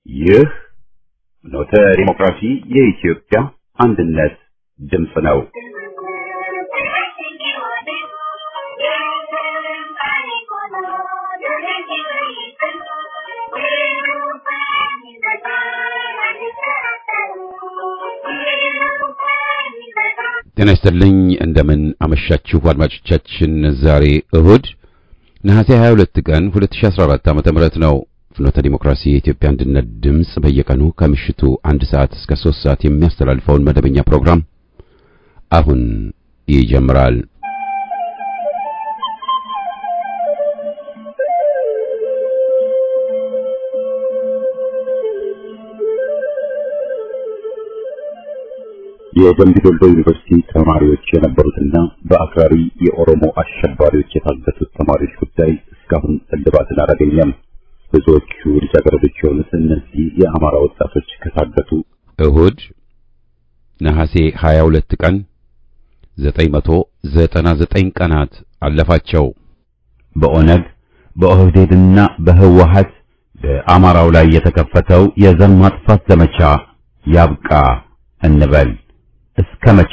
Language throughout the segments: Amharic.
ይህ ኖተ ዲሞክራሲ የኢትዮጵያ አንድነት ድምፅ ነው። ጤና ይስጥልኝ እንደምን አመሻችሁ አድማጮቻችን። ዛሬ እሁድ ነሐሴ 22 ቀን 2014 ዓ.ም ነው። ፍኖተ ዲሞክራሲ የኢትዮጵያ አንድነት ድምፅ በየቀኑ ከምሽቱ አንድ ሰዓት እስከ 3 ሰዓት የሚያስተላልፈውን መደበኛ ፕሮግራም አሁን ይጀምራል። የደምቢ ዶሎ ዩኒቨርሲቲ ተማሪዎች የነበሩትና በአክራሪ የኦሮሞ አሸባሪዎች የታገቱት ተማሪዎች ጉዳይ እስካሁን እልባትን አላገኘም። ብዙዎቹ ልጃገረዶች የሆኑት እነዚህ የአማራ ወጣቶች ከታገቱ እሁድ ነሐሴ 22 ቀን 999 ቀናት አለፋቸው። በኦነግ በኦህዴድና በህወሀት በአማራው ላይ የተከፈተው የዘር ማጥፋት ዘመቻ ያብቃ እንበል። እስከ መቼ?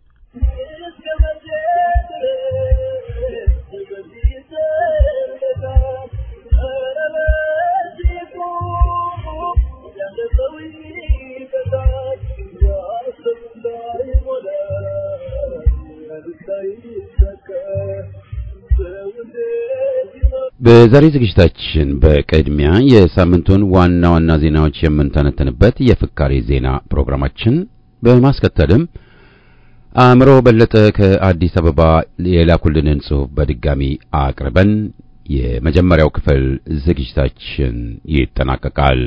በዛሬ ዝግጅታችን በቅድሚያ የሳምንቱን ዋና ዋና ዜናዎች የምንተነተንበት የፍካሬ ዜና ፕሮግራማችን በማስከተልም አእምሮ በለጠ ከአዲስ አበባ የላኩልንን ጽሑፍ በድጋሚ አቅርበን የመጀመሪያው ክፍል ዝግጅታችን ይጠናቀቃል።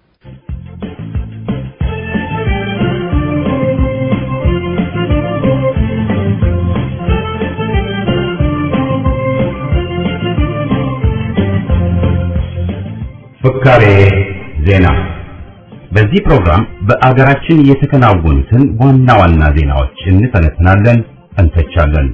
ፍካሬ ዜና በዚህ ፕሮግራም በአገራችን የተከናወኑትን ዋና ዋና ዜናዎች እንተነትናለን፣ እንተቻለን።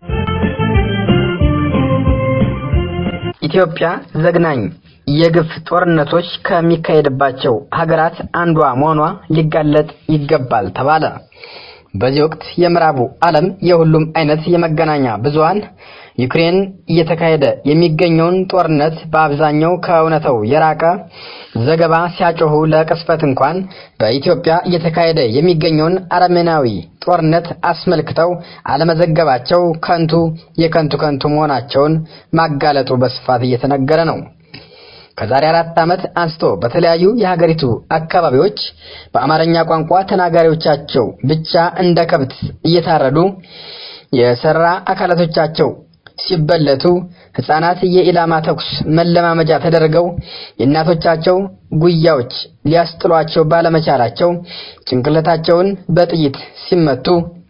ኢትዮጵያ ዘግናኝ የግፍ ጦርነቶች ከሚካሄድባቸው ሀገራት አንዷ መሆኗ ሊጋለጥ ይገባል ተባለ። በዚህ ወቅት የምዕራቡ ዓለም የሁሉም አይነት የመገናኛ ብዙሃን ዩክሬን እየተካሄደ የሚገኘውን ጦርነት በአብዛኛው ከእውነታው የራቀ ዘገባ ሲያጮሁ ለቅስፈት እንኳን በኢትዮጵያ እየተካሄደ የሚገኘውን አረመኔያዊ ጦርነት አስመልክተው አለመዘገባቸው ከንቱ የከንቱ ከንቱ መሆናቸውን ማጋለጡ በስፋት እየተነገረ ነው። ከዛሬ አራት ዓመት አንስቶ በተለያዩ የሀገሪቱ አካባቢዎች በአማርኛ ቋንቋ ተናጋሪዎቻቸው ብቻ እንደ ከብት እየታረዱ የሰራ አካላቶቻቸው ሲበለቱ ሕፃናት የኢላማ ተኩስ መለማመጃ ተደርገው የእናቶቻቸው ጉያዎች ሊያስጥሏቸው ባለመቻላቸው ጭንቅላታቸውን በጥይት ሲመቱ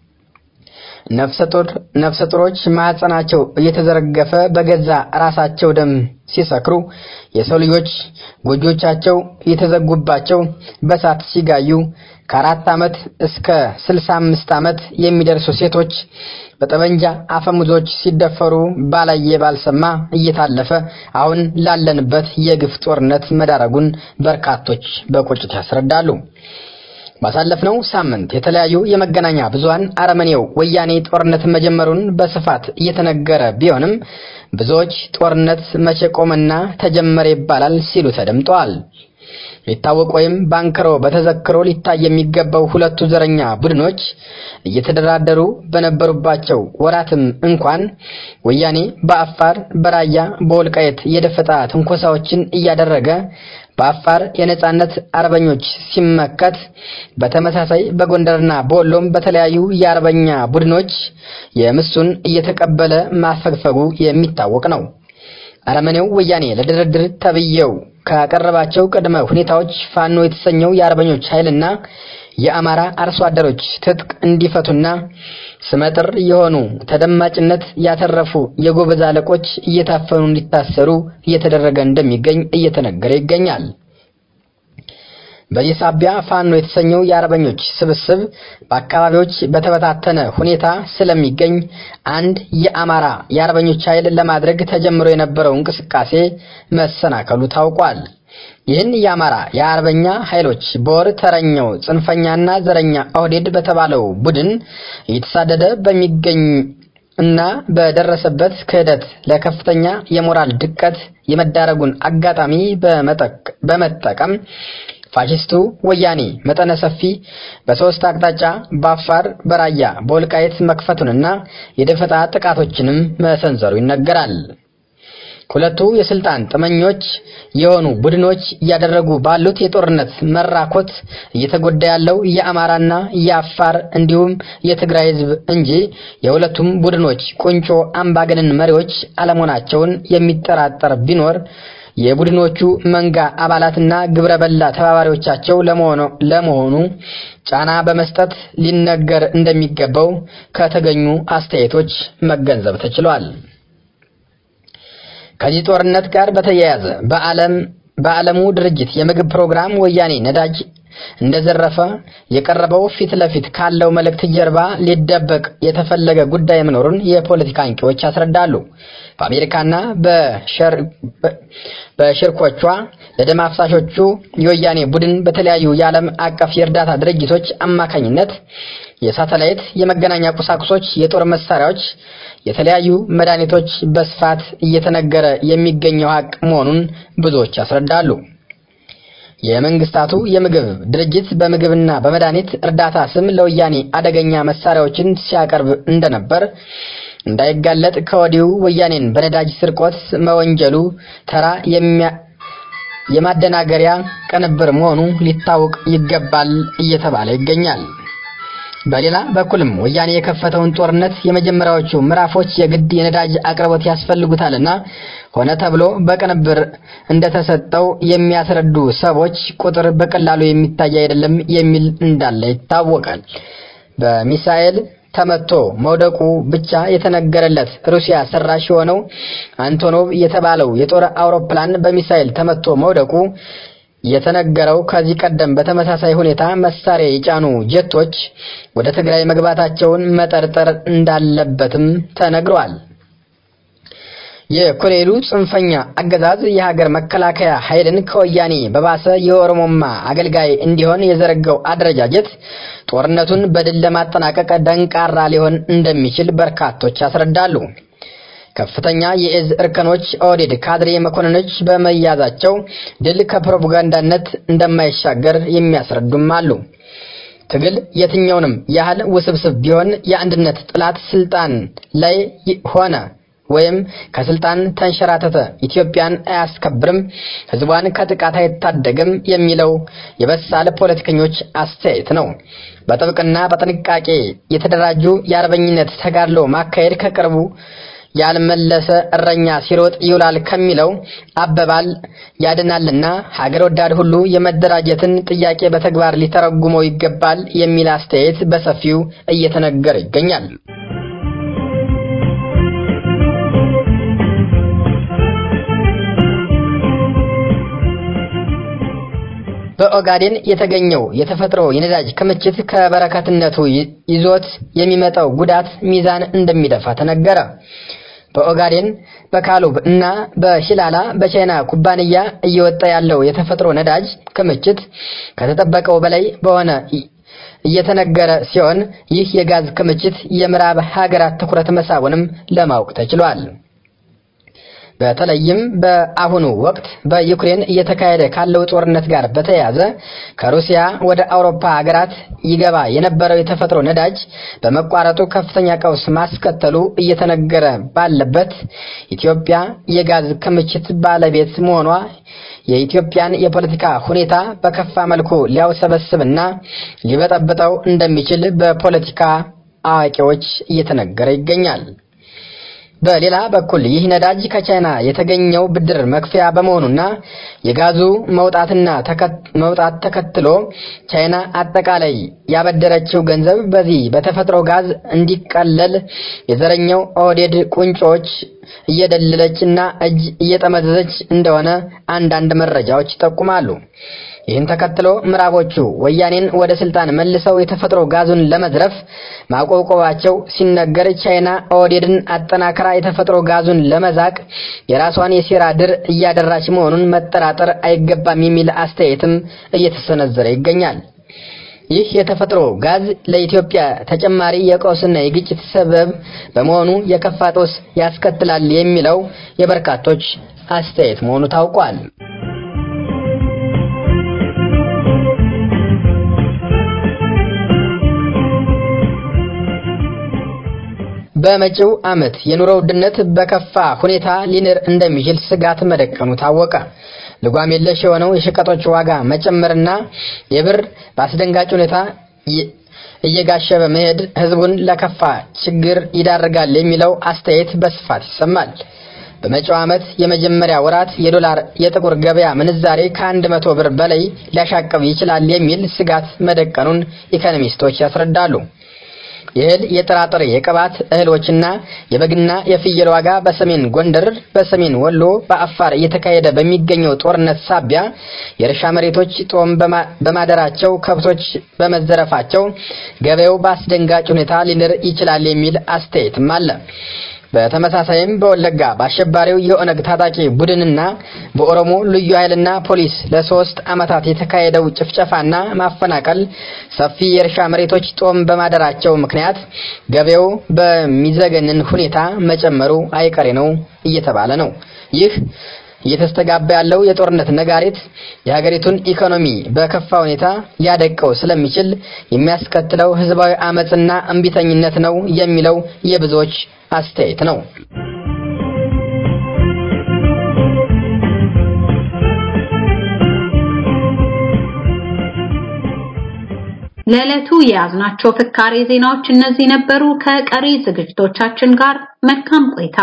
ነፍሰ ጡር ነፍሰ ጡሮች ማህፀናቸው እየተዘረገፈ በገዛ ራሳቸው ደም ሲሰክሩ የሰው ልጆች ጎጆቻቸው እየተዘጉባቸው በሳት ሲጋዩ ከአራት ዓመት እስከ ስልሳ አምስት ዓመት የሚደርሱ ሴቶች በጠመንጃ አፈሙዞች ሲደፈሩ ባላየ ባልሰማ እየታለፈ አሁን ላለንበት የግፍ ጦርነት መዳረጉን በርካቶች በቁጭት ያስረዳሉ። ባሳለፍነው ሳምንት የተለያዩ የመገናኛ ብዙሃን አረመኔው ወያኔ ጦርነት መጀመሩን በስፋት እየተነገረ ቢሆንም ብዙዎች ጦርነት መቼ ቆመና ተጀመረ ይባላል ሲሉ ተደምጠዋል። ሊታወቅ ወይም ባንክሮ በተዘክሮ ሊታይ የሚገባው ሁለቱ ዘረኛ ቡድኖች እየተደራደሩ በነበሩባቸው ወራትም እንኳን ወያኔ በአፋር፣ በራያ፣ በወልቃየት የደፈጣ ትንኮሳዎችን እያደረገ በአፋር የነጻነት አርበኞች ሲመከት በተመሳሳይ በጎንደርና በወሎም በተለያዩ የአርበኛ ቡድኖች የምሱን እየተቀበለ ማፈግፈጉ የሚታወቅ ነው። አረመኔው ወያኔ ለድርድር ተብየው ካቀረባቸው ቅድመ ሁኔታዎች ፋኖ የተሰኘው የአርበኞች ኃይልና የአማራ አርሶ አደሮች ትጥቅ እንዲፈቱና ስመጥር የሆኑ ተደማጭነት ያተረፉ የጎበዝ አለቆች እየታፈኑ እንዲታሰሩ እየተደረገ እንደሚገኝ እየተነገረ ይገኛል። በዚህ ሳቢያ ፋኖ የተሰኘው የአርበኞች ስብስብ በአካባቢዎች በተበታተነ ሁኔታ ስለሚገኝ አንድ የአማራ የአርበኞች ኃይል ለማድረግ ተጀምሮ የነበረው እንቅስቃሴ መሰናከሉ ታውቋል። ይህን የአማራ የአርበኛ ኃይሎች በወር ተረኛው ጽንፈኛና ዘረኛ ኦህዴድ በተባለው ቡድን እየተሳደደ በሚገኝ እና በደረሰበት ክህደት ለከፍተኛ የሞራል ድቀት የመዳረጉን አጋጣሚ በመጠቀም ፋሽስቱ ወያኔ መጠነ ሰፊ በሶስት አቅጣጫ በአፋር፣ በራያ፣ በወልቃይት መክፈቱንና የደፈጣ ጥቃቶችንም መሰንዘሩ ይነገራል። ሁለቱ የስልጣን ጥመኞች የሆኑ ቡድኖች እያደረጉ ባሉት የጦርነት መራኮት እየተጎዳ ያለው የአማራና የአፋር እንዲሁም የትግራይ ሕዝብ እንጂ የሁለቱም ቡድኖች ቁንጮ አምባገነን መሪዎች አለመሆናቸውን የሚጠራጠር ቢኖር የቡድኖቹ መንጋ አባላትና ግብረ በላ ተባባሪዎቻቸው ለመሆኑ ጫና በመስጠት ሊነገር እንደሚገባው ከተገኙ አስተያየቶች መገንዘብ ተችሏል። ከዚህ ጦርነት ጋር በተያያዘ በዓለም በዓለሙ ድርጅት የምግብ ፕሮግራም ወያኔ ነዳጅ እንደዘረፈ የቀረበው ፊት ለፊት ካለው መልእክት ጀርባ ሊደበቅ የተፈለገ ጉዳይ መኖሩን የፖለቲካ አንቂዎች ያስረዳሉ። በአሜሪካና በሽርኮቿ ለደም አፍሳሾቹ የወያኔ ቡድን በተለያዩ የዓለም አቀፍ የእርዳታ ድርጅቶች አማካኝነት የሳተላይት የመገናኛ ቁሳቁሶች፣ የጦር መሳሪያዎች፣ የተለያዩ መድኃኒቶች በስፋት እየተነገረ የሚገኘው ሀቅ መሆኑን ብዙዎች ያስረዳሉ። የመንግስታቱ የምግብ ድርጅት በምግብና በመድኃኒት እርዳታ ስም ለወያኔ አደገኛ መሳሪያዎችን ሲያቀርብ እንደነበር እንዳይጋለጥ ከወዲሁ ወያኔን በነዳጅ ስርቆት መወንጀሉ ተራ የማደናገሪያ ቅንብር መሆኑ ሊታወቅ ይገባል እየተባለ ይገኛል። በሌላ በኩልም ወያኔ የከፈተውን ጦርነት የመጀመሪያዎቹ ምዕራፎች የግድ የነዳጅ አቅርቦት ያስፈልጉታልና ሆነ ተብሎ በቅንብር እንደተሰጠው የሚያስረዱ ሰዎች ቁጥር በቀላሉ የሚታይ አይደለም የሚል እንዳለ ይታወቃል። በሚሳኤል ተመቶ መውደቁ ብቻ የተነገረለት ሩሲያ ሰራሽ የሆነው አንቶኖቭ የተባለው የጦር አውሮፕላን በሚሳኤል ተመቶ መውደቁ የተነገረው ከዚህ ቀደም በተመሳሳይ ሁኔታ መሳሪያ የጫኑ ጀቶች ወደ ትግራይ መግባታቸውን መጠርጠር እንዳለበትም ተነግሯል። የኮሎኔሉ ጽንፈኛ አገዛዝ የሀገር መከላከያ ኃይልን ከወያኔ በባሰ የኦሮሞማ አገልጋይ እንዲሆን የዘረጋው አደረጃጀት ጦርነቱን በድል ለማጠናቀቅ ደንቃራ ሊሆን እንደሚችል በርካቶች ያስረዳሉ። ከፍተኛ የእዝ እርከኖች ኦህዴድ ካድሬ መኮንኖች በመያዛቸው ድል ከፕሮፓጋንዳነት እንደማይሻገር የሚያስረዱም አሉ። ትግል የትኛውንም ያህል ውስብስብ ቢሆን የአንድነት ጥላት ስልጣን ላይ ሆነ ወይም ከስልጣን ተንሸራተተ ኢትዮጵያን አያስከብርም፣ ሕዝቧን ከጥቃት አይታደግም የሚለው የበሳል ፖለቲከኞች አስተያየት ነው። በጥብቅና በጥንቃቄ የተደራጁ የአርበኝነት ተጋድሎ ማካሄድ ከቅርቡ ያልመለሰ እረኛ ሲሮጥ ይውላል ከሚለው አባባል ያድናልና ሀገር ወዳድ ሁሉ የመደራጀትን ጥያቄ በተግባር ሊተረጉመው ይገባል የሚል አስተያየት በሰፊው እየተነገረ ይገኛል። በኦጋዴን የተገኘው የተፈጥሮ የነዳጅ ክምችት ከበረከትነቱ ይዞት የሚመጣው ጉዳት ሚዛን እንደሚደፋ ተነገረ። በኦጋዴን በካሉብ እና በሂላላ በቻይና ኩባንያ እየወጣ ያለው የተፈጥሮ ነዳጅ ክምችት ከተጠበቀው በላይ በሆነ እየተነገረ ሲሆን ይህ የጋዝ ክምችት የምዕራብ ሀገራት ትኩረት መሳቡንም ለማወቅ ተችሏል። በተለይም በአሁኑ ወቅት በዩክሬን እየተካሄደ ካለው ጦርነት ጋር በተያያዘ ከሩሲያ ወደ አውሮፓ ሀገራት ይገባ የነበረው የተፈጥሮ ነዳጅ በመቋረጡ ከፍተኛ ቀውስ ማስከተሉ እየተነገረ ባለበት ኢትዮጵያ የጋዝ ክምችት ባለቤት መሆኗ የኢትዮጵያን የፖለቲካ ሁኔታ በከፋ መልኩ ሊያውሰበስብና ሊበጠብጠው እንደሚችል በፖለቲካ አዋቂዎች እየተነገረ ይገኛል። በሌላ በኩል ይህ ነዳጅ ከቻይና የተገኘው ብድር መክፈያ በመሆኑና የጋዙ መውጣትና መውጣት ተከትሎ ቻይና አጠቃላይ ያበደረችው ገንዘብ በዚህ በተፈጥሮ ጋዝ እንዲቀለል የዘረኛው ኦህዴድ ቁንጮች እየደለለች እና እጅ እየጠመዘዘች እንደሆነ አንዳንድ መረጃዎች ይጠቁማሉ። ይህን ተከትሎ ምዕራቦቹ ወያኔን ወደ ስልጣን መልሰው የተፈጥሮ ጋዙን ለመዝረፍ ማቆብቆባቸው ሲነገር ቻይና ኦህዴድን አጠናክራ የተፈጥሮ ጋዙን ለመዛቅ የራሷን የሴራ ድር እያደራች መሆኑን መጠራጠር አይገባም የሚል አስተያየትም እየተሰነዘረ ይገኛል። ይህ የተፈጥሮ ጋዝ ለኢትዮጵያ ተጨማሪ የቀውስና የግጭት ሰበብ በመሆኑ የከፋ ጦስ ያስከትላል የሚለው የበርካቶች አስተያየት መሆኑ ታውቋል። በመጪው ዓመት የኑሮ ውድነት በከፋ ሁኔታ ሊንር እንደሚችል ስጋት መደቀኑ ታወቀ። ልጓም የለሽ የሆነው የሸቀጦች ዋጋ መጨመርና የብር በአስደንጋጭ ሁኔታ እየጋሸበ መሄድ ሕዝቡን ለከፋ ችግር ይዳርጋል የሚለው አስተያየት በስፋት ይሰማል። በመጪው ዓመት የመጀመሪያ ወራት የዶላር የጥቁር ገበያ ምንዛሬ ከአንድ መቶ ብር በላይ ሊያሻቅብ ይችላል የሚል ስጋት መደቀኑን ኢኮኖሚስቶች ያስረዳሉ። የእህል፣ የጥራጥሬ፣ የቅባት እህሎችና የበግና የፍየል ዋጋ በሰሜን ጎንደር፣ በሰሜን ወሎ፣ በአፋር እየተካሄደ በሚገኘው ጦርነት ሳቢያ የእርሻ መሬቶች ጦም በማደራቸው ከብቶች በመዘረፋቸው ገበያው በአስደንጋጭ ሁኔታ ሊንር ይችላል የሚል አስተያየትም አለ። በተመሳሳይም በወለጋ በአሸባሪው የኦነግ ታጣቂ ቡድንና በኦሮሞ ልዩ ኃይልና ፖሊስ ለሶስት ዓመታት የተካሄደው ጭፍጨፋና ማፈናቀል ሰፊ የእርሻ መሬቶች ጦም በማደራቸው ምክንያት ገበያው በሚዘገንን ሁኔታ መጨመሩ አይቀሬ ነው እየተባለ ነው። ይህ እየተስተጋባ ያለው የጦርነት ነጋሪት የሀገሪቱን ኢኮኖሚ በከፋ ሁኔታ ሊያደቀው ስለሚችል የሚያስከትለው ሕዝባዊ አመፅና እምቢተኝነት ነው የሚለው የብዙዎች አስተያየት ነው። ለዕለቱ የያዝናቸው ፍካሬ ዜናዎች እነዚህ ነበሩ። ከቀሪ ዝግጅቶቻችን ጋር መልካም ቆይታ።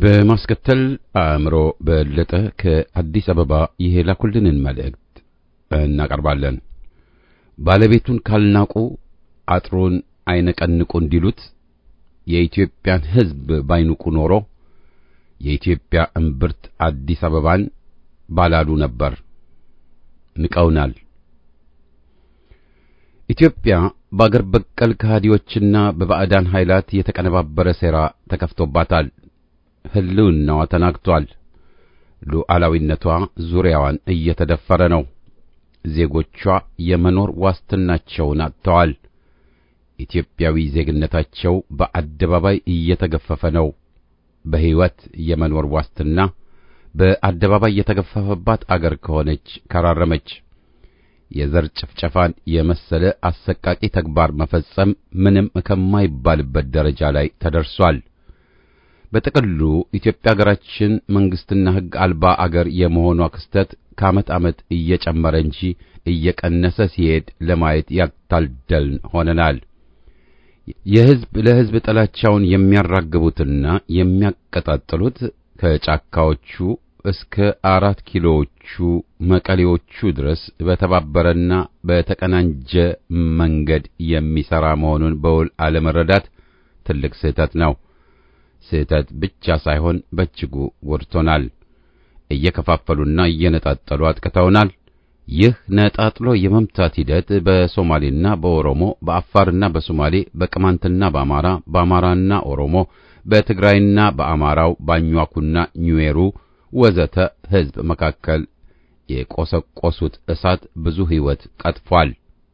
በማስከተል አእምሮ በለጠ ከአዲስ አበባ የላኩልንን መልእክት እናቀርባለን። ባለቤቱን ካልናቁ አጥሩን አይነቀንቁ እንዲሉት የኢትዮጵያን ሕዝብ ባይንቁ ኖሮ የኢትዮጵያ እምብርት አዲስ አበባን ባላሉ ነበር። ንቀውናል። ኢትዮጵያ በአገር በቀል ከሃዲዎችና በባዕዳን ኃይላት የተቀነባበረ ሴራ ተከፍቶባታል። ሕልውናዋ ተናግቷል። ሉዓላዊነቷ ዙሪያዋን እየተደፈረ ነው። ዜጎቿ የመኖር ዋስትናቸውን አጥተዋል። ኢትዮጵያዊ ዜግነታቸው በአደባባይ እየተገፈፈ ነው። በሕይወት የመኖር ዋስትና በአደባባይ የተገፈፈባት አገር ከሆነች ከራረመች የዘር ጭፍጨፋን የመሰለ አሰቃቂ ተግባር መፈጸም ምንም ከማይባልበት ደረጃ ላይ ተደርሷል። በጥቅሉ ኢትዮጵያ አገራችን መንግስትና ሕግ አልባ አገር የመሆኗ ክስተት ከዓመት ዓመት እየጨመረ እንጂ እየቀነሰ ሲሄድ ለማየት ያልታደልን ሆነናል። የሕዝብ ለሕዝብ ጥላቻውን የሚያራግቡትና የሚያቀጣጥሉት ከጫካዎቹ እስከ አራት ኪሎዎቹ መቀሌዎቹ ድረስ በተባበረና በተቀናጀ መንገድ የሚሠራ መሆኑን በውል አለመረዳት ትልቅ ስህተት ነው። ስህተት ብቻ ሳይሆን በእጅጉ ጎድቶናል። እየከፋፈሉና እየነጣጠሉ አጥቅተውናል። ይህ ነጣጥሎ የመምታት ሂደት በሶማሌና በኦሮሞ፣ በአፋርና በሶማሌ፣ በቅማንትና በአማራ፣ በአማራና ኦሮሞ፣ በትግራይና በአማራው፣ ባኟኩና ኙዌሩ ወዘተ ሕዝብ መካከል የቆሰቆሱት እሳት ብዙ ሕይወት ቀጥፏል፣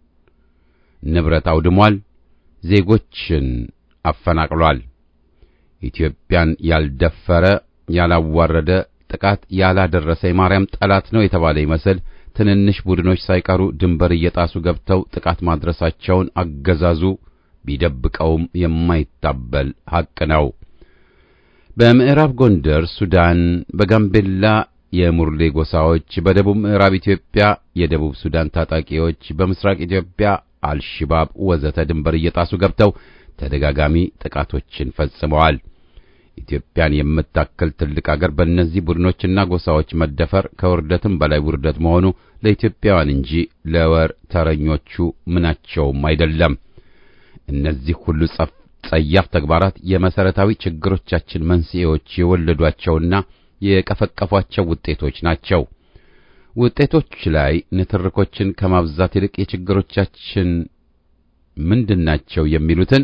ንብረት አውድሟል፣ ዜጎችን አፈናቅሏል። ኢትዮጵያን ያልደፈረ ያላዋረደ ጥቃት ያላደረሰ የማርያም ጠላት ነው የተባለ ይመስል ትንንሽ ቡድኖች ሳይቀሩ ድንበር እየጣሱ ገብተው ጥቃት ማድረሳቸውን አገዛዙ ቢደብቀውም የማይታበል ሐቅ ነው። በምዕራብ ጎንደር ሱዳን፣ በጋምቤላ የሙርሌ ጎሳዎች፣ በደቡብ ምዕራብ ኢትዮጵያ የደቡብ ሱዳን ታጣቂዎች፣ በምስራቅ ኢትዮጵያ አልሽባብ ወዘተ ድንበር እየጣሱ ገብተው ተደጋጋሚ ጥቃቶችን ፈጽመዋል። ኢትዮጵያን የምታክል ትልቅ አገር በእነዚህ ቡድኖችና ጎሳዎች መደፈር ከውርደትም በላይ ውርደት መሆኑ ለኢትዮጵያውያን እንጂ ለወር ተረኞቹ ምናቸውም አይደለም። እነዚህ ሁሉ ጸያፍ ተግባራት የመሰረታዊ ችግሮቻችን መንስኤዎች የወለዷቸውና የቀፈቀፏቸው ውጤቶች ናቸው። ውጤቶች ላይ ንትርኮችን ከማብዛት ይልቅ የችግሮቻችን ምንድናቸው የሚሉትን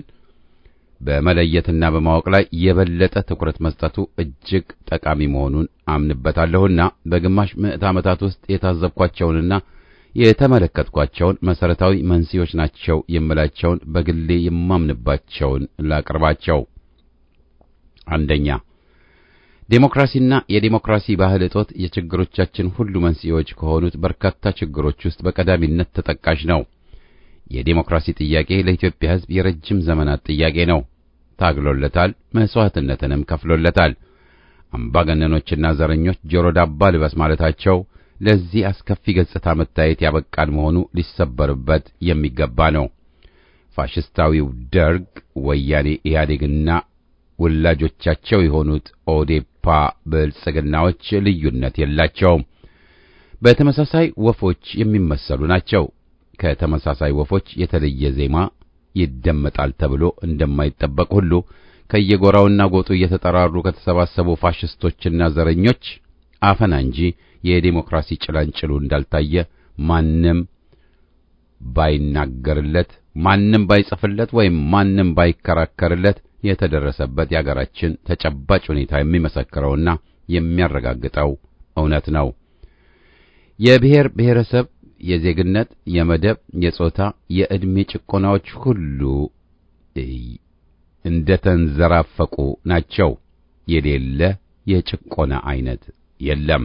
በመለየትና በማወቅ ላይ የበለጠ ትኩረት መስጠቱ እጅግ ጠቃሚ መሆኑን አምንበታለሁና በግማሽ ምዕት ዓመታት ውስጥ የታዘብኳቸውንና የተመለከትኳቸውን መሰረታዊ መንስኤዎች ናቸው የምላቸውን በግሌ የማምንባቸውን ላቅርባቸው። አንደኛ፣ ዴሞክራሲና የዴሞክራሲ ባህል እጦት የችግሮቻችን ሁሉ መንስኤዎች ከሆኑት በርካታ ችግሮች ውስጥ በቀዳሚነት ተጠቃሽ ነው። የዴሞክራሲ ጥያቄ ለኢትዮጵያ ሕዝብ የረጅም ዘመናት ጥያቄ ነው። ታግሎለታል፣ መስዋዕትነትንም ከፍሎለታል። አምባገነኖችና ዘረኞች ጆሮ ዳባ ልበስ ማለታቸው ለዚህ አስከፊ ገጽታ መታየት ያበቃን መሆኑ ሊሰበርበት የሚገባ ነው። ፋሽስታዊው ደርግ፣ ወያኔ ኢህአዴግና ወላጆቻቸው የሆኑት ኦዴፓ ብልጽግናዎች ልዩነት የላቸውም። በተመሳሳይ ወፎች የሚመሰሉ ናቸው። ከተመሳሳይ ወፎች የተለየ ዜማ ይደመጣል ተብሎ እንደማይጠበቅ ሁሉ ከየጎራውና ጎጡ እየተጠራሩ ከተሰባሰቡ ፋሽስቶችና ዘረኞች አፈና እንጂ የዴሞክራሲ ጭላንጭሉ እንዳልታየ ማንም ባይናገርለት፣ ማንም ባይጽፍለት ወይም ማንም ባይከራከርለት የተደረሰበት የአገራችን ተጨባጭ ሁኔታ የሚመሰክረውና የሚያረጋግጠው እውነት ነው። የብሔር ብሔረሰብ የዜግነት፣ የመደብ፣ የጾታ፣ የዕድሜ ጭቆናዎች ሁሉ እንደ ተንዘራፈቁ ናቸው። የሌለ የጭቆና አይነት የለም።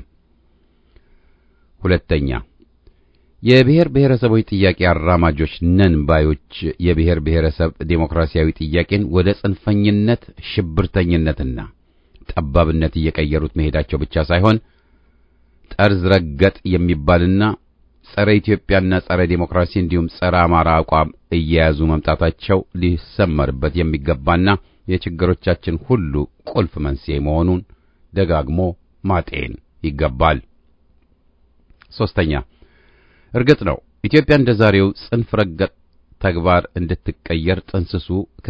ሁለተኛ የብሔር ብሔረሰቦች ጥያቄ አራማጆች ነን ባዮች የብሔር ብሔረሰብ ዴሞክራሲያዊ ጥያቄን ወደ ጽንፈኝነት፣ ሽብርተኝነትና ጠባብነት እየቀየሩት መሄዳቸው ብቻ ሳይሆን ጠርዝ ረገጥ የሚባልና ጸረ ኢትዮጵያና ጸረ ዴሞክራሲ እንዲሁም ጸረ አማራ አቋም እየያዙ መምጣታቸው ሊሰመርበት የሚገባና የችግሮቻችን ሁሉ ቁልፍ መንስኤ መሆኑን ደጋግሞ ማጤን ይገባል። ሶስተኛ እርግጥ ነው ኢትዮጵያ እንደ ዛሬው ጽንፍ ረገጥ ተግባር እንድትቀየር ጥንስሱ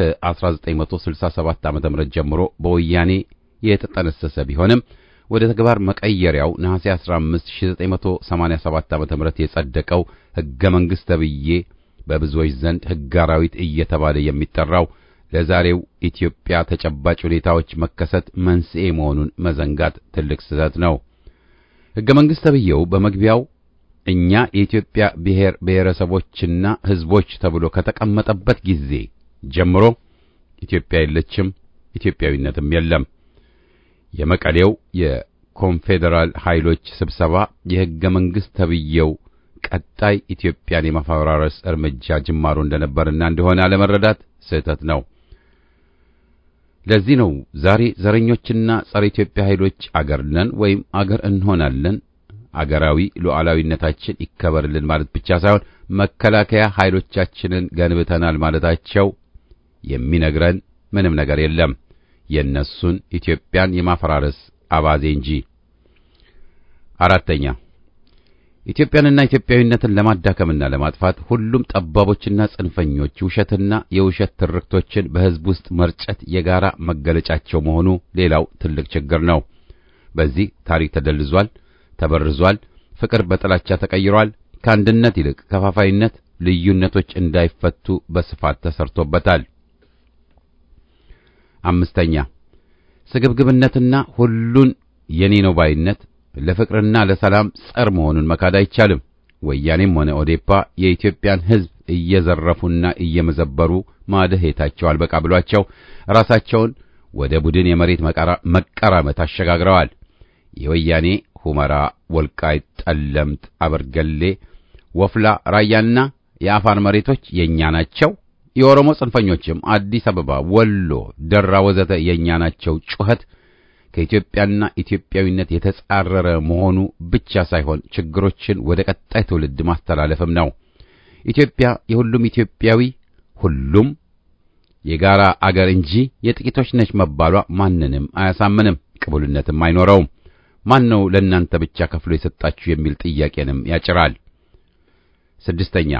ከ1967 ዓ.ም ጀምሮ በወያኔ የተጠነሰሰ ቢሆንም ወደ ተግባር መቀየሪያው ነሐሴ 15 1987 ዓ.ም የጸደቀው ሕገ መንግሥት ተብዬ በብዙዎች ዘንድ ሕገ አራዊት እየተባለ የሚጠራው ለዛሬው ኢትዮጵያ ተጨባጭ ሁኔታዎች መከሰት መንስኤ መሆኑን መዘንጋት ትልቅ ስህተት ነው። ሕገ መንግሥት ተብዬው በመግቢያው እኛ የኢትዮጵያ ብሔር ብሔረሰቦችና ሕዝቦች ተብሎ ከተቀመጠበት ጊዜ ጀምሮ ኢትዮጵያ የለችም፣ ኢትዮጵያዊነትም የለም። የመቀሌው የኮንፌዴራል ኃይሎች ስብሰባ የሕገ መንግሥት ተብዬው ቀጣይ ኢትዮጵያን የማፈራረስ እርምጃ ጅማሮ እንደነበርና እንደሆነ አለመረዳት ስህተት ነው። ለዚህ ነው ዛሬ ዘረኞችና ጸረ ኢትዮጵያ ኃይሎች አገር ነን ወይም አገር እንሆናለን አገራዊ ሉዓላዊነታችን ይከበርልን ማለት ብቻ ሳይሆን መከላከያ ኃይሎቻችንን ገንብተናል ማለታቸው የሚነግረን ምንም ነገር የለም የእነሱን ኢትዮጵያን የማፈራረስ አባዜ እንጂ። አራተኛ ኢትዮጵያንና ኢትዮጵያዊነትን ለማዳከምና ለማጥፋት ሁሉም ጠባቦችና ጽንፈኞች ውሸትና የውሸት ትርክቶችን በሕዝብ ውስጥ መርጨት የጋራ መገለጫቸው መሆኑ ሌላው ትልቅ ችግር ነው። በዚህ ታሪክ ተደልዟል፣ ተበርዟል፣ ፍቅር በጥላቻ ተቀይሯል። ከአንድነት ይልቅ ከፋፋይነት፣ ልዩነቶች እንዳይፈቱ በስፋት ተሰርቶበታል። አምስተኛ ስግብግብነትና ሁሉን የኔ ነው ባይነት ለፍቅርና ለሰላም ጸር መሆኑን መካድ አይቻልም። ወያኔም ሆነ ኦዴፓ የኢትዮጵያን ሕዝብ እየዘረፉና እየመዘበሩ ማደሄታቸው አልበቃ ብሏቸው ራሳቸውን ወደ ቡድን የመሬት መቀራመት አሸጋግረዋል። የወያኔ ሁመራ፣ ወልቃይት፣ ጠለምት፣ አበርገሌ፣ ወፍላ፣ ራያና የአፋር መሬቶች የኛ ናቸው። የኦሮሞ ጽንፈኞችም አዲስ አበባ፣ ወሎ፣ ደራ ወዘተ የኛ ናቸው ጩኸት ከኢትዮጵያና ኢትዮጵያዊነት የተጻረረ መሆኑ ብቻ ሳይሆን ችግሮችን ወደ ቀጣይ ትውልድ ማስተላለፍም ነው። ኢትዮጵያ የሁሉም ኢትዮጵያዊ ሁሉም የጋራ አገር እንጂ የጥቂቶች ነች መባሏ ማንንም አያሳምንም፣ ቅቡልነትም አይኖረውም። ማን ነው ለእናንተ ብቻ ከፍሎ የሰጣችሁ የሚል ጥያቄንም ያጭራል። ስድስተኛ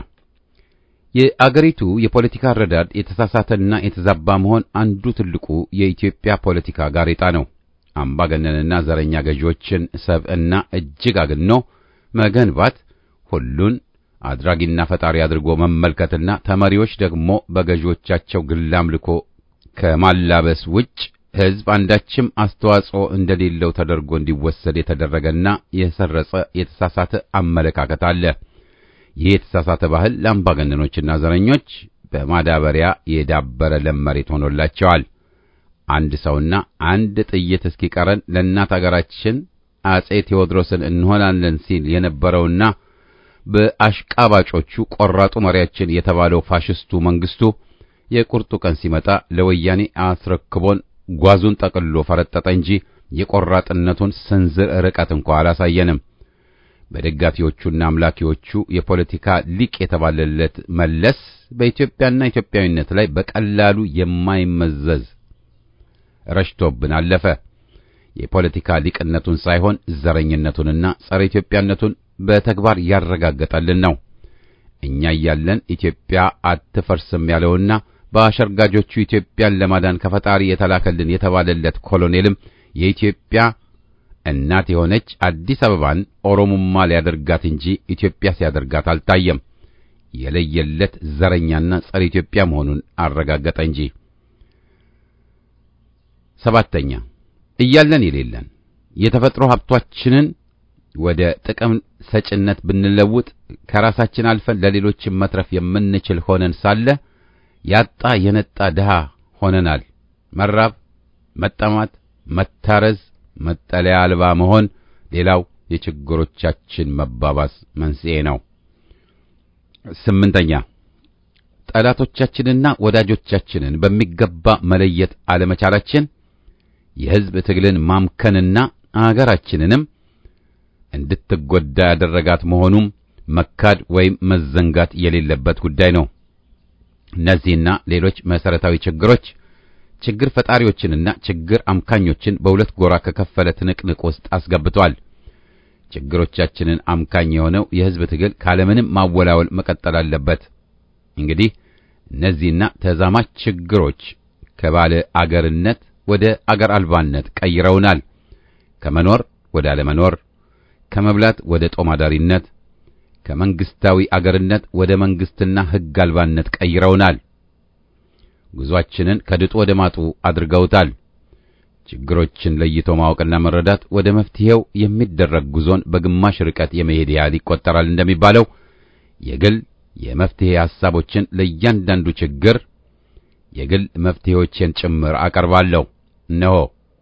የአገሪቱ የፖለቲካ አረዳድ የተሳሳተና የተዛባ መሆን አንዱ ትልቁ የኢትዮጵያ ፖለቲካ ጋሬጣ ነው። አምባገነንና ዘረኛ ገዢዎችን ሰብዕና እጅግ አግኖ መገንባት፣ ሁሉን አድራጊና ፈጣሪ አድርጎ መመልከትና ተመሪዎች ደግሞ በገዢዎቻቸው ግል አምልኮ ከማላበስ ውጭ ሕዝብ አንዳችም አስተዋጽኦ እንደሌለው ተደርጎ እንዲወሰድ የተደረገና የሰረጸ የተሳሳተ አመለካከት አለ። ይህ የተሳሳተ ባህል ለአምባገነኖችና ዘረኞች በማዳበሪያ የዳበረ ለም መሬት ሆኖላቸዋል። አንድ ሰውና አንድ ጥይት እስኪቀረን ለእናት አገራችን አጼ ቴዎድሮስን እንሆናለን ሲል የነበረውና በአሽቃባጮቹ ቆራጡ መሪያችን የተባለው ፋሽስቱ መንግስቱ የቁርጡ ቀን ሲመጣ ለወያኔ አስረክቦን ጓዙን ጠቅልሎ ፈረጠጠ እንጂ የቆራጥነቱን ስንዝር ርቀት እንኳ አላሳየንም። በደጋፊዎቹና አምላኪዎቹ የፖለቲካ ሊቅ የተባለለት መለስ በኢትዮጵያና ኢትዮጵያዊነት ላይ በቀላሉ የማይመዘዝ ረሽቶብን አለፈ። የፖለቲካ ሊቅነቱን ሳይሆን ዘረኝነቱንና ጸረ ኢትዮጵያነቱን በተግባር ያረጋገጠልን ነው። እኛ እያለን ኢትዮጵያ አትፈርስም ያለውና በአሸርጋጆቹ ኢትዮጵያን ለማዳን ከፈጣሪ የተላከልን የተባለለት ኮሎኔልም የኢትዮጵያ እናት የሆነች አዲስ አበባን ኦሮሞማ ሊያደርጋት እንጂ ኢትዮጵያ ሲያደርጋት አልታየም። የለየለት ዘረኛና ጸረ ኢትዮጵያ መሆኑን አረጋገጠ እንጂ። ሰባተኛ እያለን የሌለን የተፈጥሮ ሀብቷችንን ወደ ጥቅም ሰጭነት ብንለውጥ ከራሳችን አልፈን ለሌሎችን መትረፍ የምንችል ሆነን ሳለ ያጣ የነጣ ድሃ ሆነናል። መራብ፣ መጠማት፣ መታረዝ፣ መጠለያ አልባ መሆን ሌላው የችግሮቻችን መባባስ መንስኤ ነው። ስምንተኛ ጠላቶቻችንና ወዳጆቻችንን በሚገባ መለየት አለመቻላችን የሕዝብ ትግልን ማምከንና አገራችንንም እንድትጎዳ ያደረጋት መሆኑም መካድ ወይም መዘንጋት የሌለበት ጉዳይ ነው። እነዚህና ሌሎች መሰረታዊ ችግሮች ችግር ፈጣሪዎችንና ችግር አምካኞችን በሁለት ጎራ ከከፈለ ትንቅንቅ ውስጥ አስገብቷል። ችግሮቻችንን አምካኝ የሆነው የሕዝብ ትግል ካለምንም ማወላወል መቀጠል አለበት። እንግዲህ እነዚህና ተዛማች ችግሮች ከባለ አገርነት ወደ አገር አልባነት ቀይረውናል። ከመኖር ወደ አለመኖር፣ ከመብላት ወደ ጦማዳሪነት፣ ከመንግስታዊ አገርነት ወደ መንግስትና ሕግ አልባነት ቀይረውናል። ጉዟችንን ከድጡ ወደ ማጡ አድርገውታል። ችግሮችን ለይቶ ማወቅና መረዳት ወደ መፍትሄው የሚደረግ ጉዞን በግማሽ ርቀት የመሄድ ያህል ይቆጠራል እንደሚባለው የግል የመፍትሄ ሐሳቦችን ለእያንዳንዱ ችግር የግል መፍትሄዎችን ጭምር አቀርባለሁ። እነሆ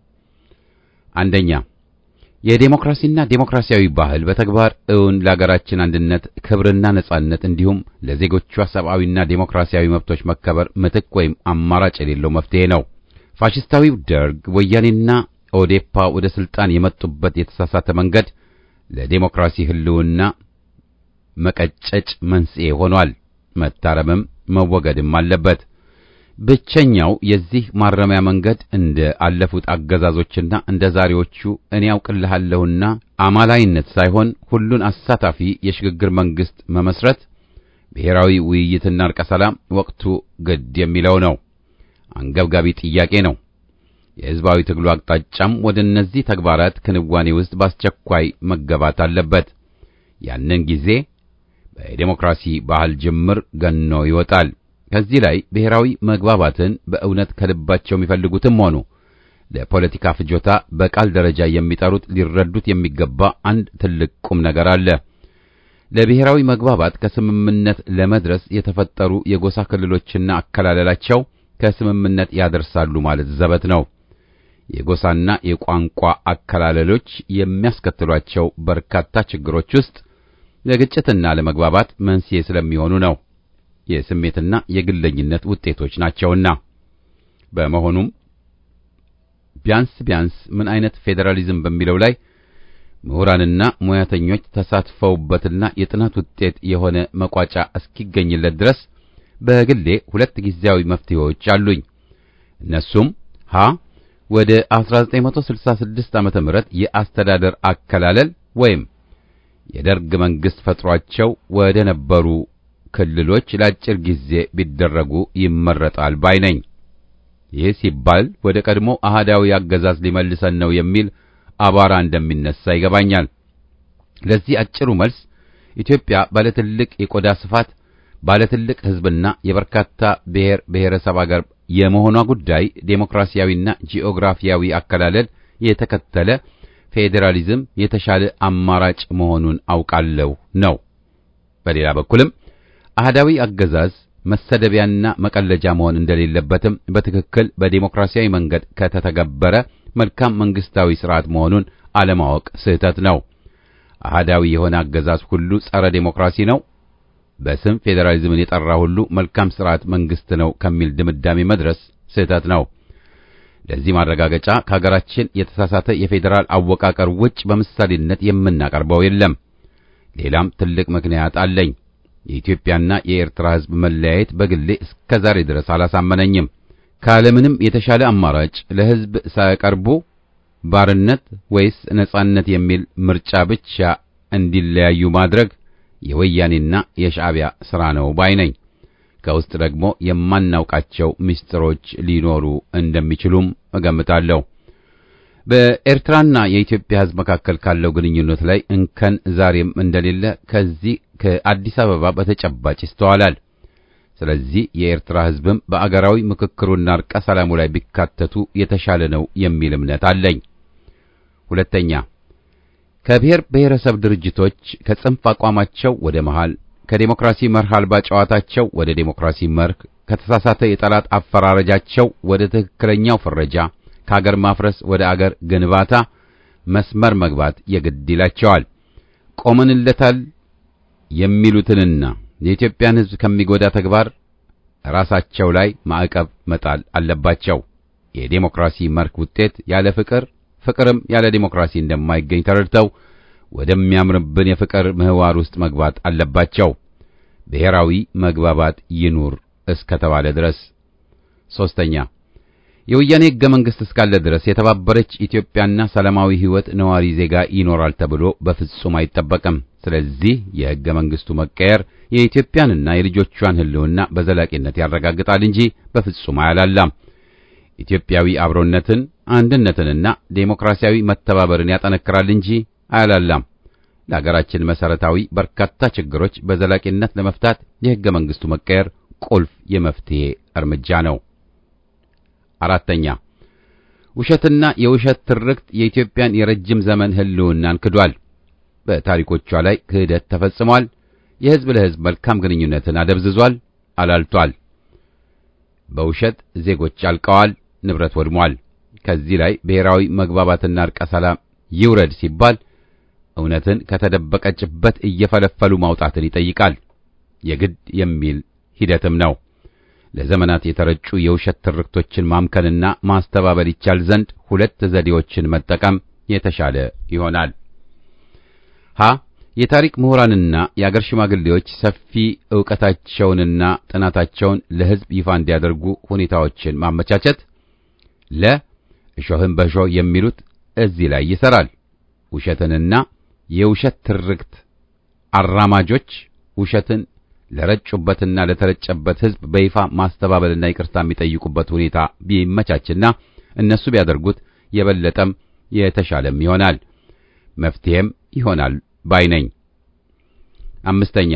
አንደኛ የዴሞክራሲና ዴሞክራሲያዊ ባህል በተግባር እውን ለአገራችን አንድነት ክብርና ነጻነት እንዲሁም ለዜጎቿ ሰብአዊና ዴሞክራሲያዊ መብቶች መከበር ምትክ ወይም አማራጭ የሌለው መፍትሄ ነው። ፋሽስታዊው ደርግ ወያኔና ኦዴፓ ወደ ስልጣን የመጡበት የተሳሳተ መንገድ ለዴሞክራሲ ህልውና መቀጨጭ መንስኤ ሆኗል። መታረምም መወገድም አለበት። ብቸኛው የዚህ ማረሚያ መንገድ እንደ አለፉት አገዛዞችና እንደ ዛሬዎቹ እኔ ያውቅልሃለሁና አማላይነት ሳይሆን ሁሉን አሳታፊ የሽግግር መንግስት መመስረት፣ ብሔራዊ ውይይትና እርቀ ሰላም ወቅቱ ግድ የሚለው ነው። አንገብጋቢ ጥያቄ ነው። የሕዝባዊ ትግሉ አቅጣጫም ወደ እነዚህ ተግባራት ክንዋኔ ውስጥ በአስቸኳይ መገባት አለበት። ያንን ጊዜ በዴሞክራሲ ባህል ጅምር ገኖ ይወጣል። ከዚህ ላይ ብሔራዊ መግባባትን በእውነት ከልባቸው የሚፈልጉትም ሆኑ ለፖለቲካ ፍጆታ በቃል ደረጃ የሚጠሩት ሊረዱት የሚገባ አንድ ትልቅ ቁም ነገር አለ። ለብሔራዊ መግባባት ከስምምነት ለመድረስ የተፈጠሩ የጎሳ ክልሎችና አከላለላቸው ከስምምነት ያደርሳሉ ማለት ዘበት ነው። የጎሳና የቋንቋ አከላለሎች የሚያስከትሏቸው በርካታ ችግሮች ውስጥ ለግጭትና ለመግባባት መንስኤ ስለሚሆኑ ነው። የስሜትና የግለኝነት ውጤቶች ናቸውና። በመሆኑም ቢያንስ ቢያንስ ምን አይነት ፌዴራሊዝም በሚለው ላይ ምሁራንና ሙያተኞች ተሳትፈውበትና የጥናት ውጤት የሆነ መቋጫ እስኪገኝለት ድረስ በግሌ ሁለት ጊዜያዊ መፍትሄዎች አሉኝ። እነሱም ሀ ወደ 1966 ዓመተ ምህረት የአስተዳደር አከላለል ወይም የደርግ መንግስት ፈጥሯቸው ወደ ነበሩ ክልሎች ለአጭር ጊዜ ቢደረጉ ይመረጣል ባይ ነኝ። ይህ ሲባል ወደ ቀድሞ አህዳዊ አገዛዝ ሊመልሰን ነው የሚል አቧራ እንደሚነሳ ይገባኛል። ለዚህ አጭሩ መልስ ኢትዮጵያ ባለትልቅ የቆዳ ስፋት ባለትልቅ ሕዝብና የበርካታ ብሔር ብሔረሰብ አገር የመሆኗ ጉዳይ ዴሞክራሲያዊና ጂኦግራፊያዊ አከላለል የተከተለ ፌዴራሊዝም የተሻለ አማራጭ መሆኑን አውቃለሁ ነው። በሌላ በኩልም አህዳዊ አገዛዝ መሰደቢያና መቀለጃ መሆን እንደሌለበትም በትክክል በዴሞክራሲያዊ መንገድ ከተተገበረ መልካም መንግስታዊ ስርዓት መሆኑን አለማወቅ ስህተት ነው። አህዳዊ የሆነ አገዛዝ ሁሉ ጸረ ዴሞክራሲ ነው። በስም ፌዴራሊዝምን የጠራ ሁሉ መልካም ስርዓት መንግስት ነው ከሚል ድምዳሜ መድረስ ስህተት ነው። ለዚህ ማረጋገጫ ከሀገራችን የተሳሳተ የፌዴራል አወቃቀር ውጭ በምሳሌነት የምናቀርበው የለም። ሌላም ትልቅ ምክንያት አለኝ። የኢትዮጵያና የኤርትራ ሕዝብ መለያየት በግሌ እስከ ዛሬ ድረስ አላሳመነኝም። ካለምንም የተሻለ አማራጭ ለሕዝብ ሳያቀርቡ ባርነት ወይስ ነጻነት የሚል ምርጫ ብቻ እንዲለያዩ ማድረግ የወያኔና የሻዕቢያ ሥራ ነው ባይ ነኝ። ከውስጥ ደግሞ የማናውቃቸው ምስጢሮች ሊኖሩ እንደሚችሉም እገምታለሁ። በኤርትራና የኢትዮጵያ ሕዝብ መካከል ካለው ግንኙነት ላይ እንከን ዛሬም እንደሌለ ከዚህ ከአዲስ አበባ በተጨባጭ ይስተዋላል። ስለዚህ የኤርትራ ሕዝብም በአገራዊ ምክክሩና እርቀ ሰላሙ ላይ ቢካተቱ የተሻለ ነው የሚል እምነት አለኝ። ሁለተኛ ከብሔር ብሔረሰብ ድርጅቶች ከጽንፍ አቋማቸው ወደ መሃል፣ ከዴሞክራሲ መርህ አልባ ጨዋታቸው ወደ ዴሞክራሲ መርህ፣ ከተሳሳተ የጠላት አፈራረጃቸው ወደ ትክክለኛው ፍረጃ፣ ከአገር ማፍረስ ወደ አገር ግንባታ መስመር መግባት የግድ ይላቸዋል። ቆመንለታል የሚሉትንና የኢትዮጵያን ሕዝብ ከሚጎዳ ተግባር ራሳቸው ላይ ማዕቀብ መጣል አለባቸው። የዴሞክራሲ መርህ ውጤት ያለ ፍቅር ፍቅርም ያለ ዴሞክራሲ እንደማይገኝ ተረድተው ወደሚያምርብን የፍቅር ምህዋር ውስጥ መግባት አለባቸው። ብሔራዊ መግባባት ይኑር እስከ ተባለ ድረስ። ሶስተኛ የወያኔ ሕገ መንግሥት እስካለ ድረስ የተባበረች ኢትዮጵያና ሰላማዊ ሕይወት ነዋሪ ዜጋ ይኖራል ተብሎ በፍጹም አይጠበቅም። ስለዚህ የሕገ መንግሥቱ መቀየር የኢትዮጵያንና የልጆቿን ሕልውና በዘላቂነት ያረጋግጣል እንጂ በፍጹም አያላላም። ኢትዮጵያዊ አብሮነትን፣ አንድነትንና ዴሞክራሲያዊ መተባበርን ያጠነክራል እንጂ አያላላም። ለሀገራችን መሰረታዊ በርካታ ችግሮች በዘላቂነት ለመፍታት የሕገ መንግሥቱ መቀየር ቁልፍ የመፍትሄ እርምጃ ነው። አራተኛ ውሸትና የውሸት ትርክት የኢትዮጵያን የረጅም ዘመን ሕልውናን ክዷል። በታሪኮቿ ላይ ክህደት ተፈጽሟል። የሕዝብ ለሕዝብ መልካም ግንኙነትን አደብዝዟል፣ አላልቷል። በውሸት ዜጎች አልቀዋል፣ ንብረት ወድሟል። ከዚህ ላይ ብሔራዊ መግባባትና እርቀ ሰላም ይውረድ ሲባል እውነትን ከተደበቀችበት እየፈለፈሉ ማውጣትን ይጠይቃል። የግድ የሚል ሂደትም ነው። ለዘመናት የተረጩ የውሸት ትርክቶችን ማምከንና ማስተባበል ይቻል ዘንድ ሁለት ዘዴዎችን መጠቀም የተሻለ ይሆናል። ሀ የታሪክ ምሁራንና የአገር ሽማግሌዎች ሰፊ ዕውቀታቸውንና ጥናታቸውን ለሕዝብ ይፋ እንዲያደርጉ ሁኔታዎችን ማመቻቸት። ለ እሾህን በእሾህ የሚሉት እዚህ ላይ ይሠራል። ውሸትንና የውሸት ትርክት አራማጆች ውሸትን ለረጩበትና ለተረጨበት ሕዝብ በይፋ ማስተባበልና ይቅርታ የሚጠይቁበት ሁኔታ ቢመቻችና እነሱ ቢያደርጉት የበለጠም የተሻለም ይሆናል፣ መፍትሄም ይሆናል ባይ ነኝ። አምስተኛ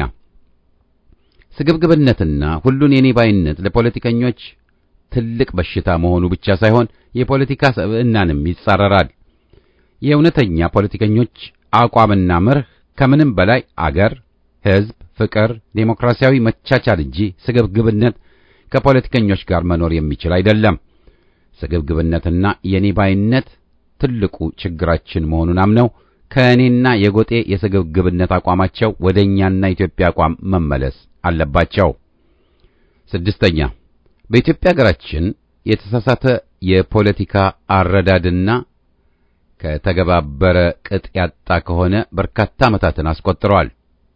ስግብግብነትና ሁሉን የኔ ባይነት ለፖለቲከኞች ትልቅ በሽታ መሆኑ ብቻ ሳይሆን የፖለቲካ ሰብዕናንም ይጻረራል። የእውነተኛ ፖለቲከኞች አቋምና መርህ ከምንም በላይ አገር፣ ሕዝብ ፍቅር፣ ዴሞክራሲያዊ መቻቻል እንጂ ስግብግብነት ከፖለቲከኞች ጋር መኖር የሚችል አይደለም። ስግብግብነትና የኔ ባይነት ትልቁ ችግራችን መሆኑን አምነው ከእኔና የጎጤ የስግብግብነት አቋማቸው ወደ እኛና ኢትዮጵያ አቋም መመለስ አለባቸው። ስድስተኛ በኢትዮጵያ ሀገራችን የተሳሳተ የፖለቲካ አረዳድና ከተገባበረ ቅጥ ያጣ ከሆነ በርካታ ዓመታትን አስቆጥረዋል።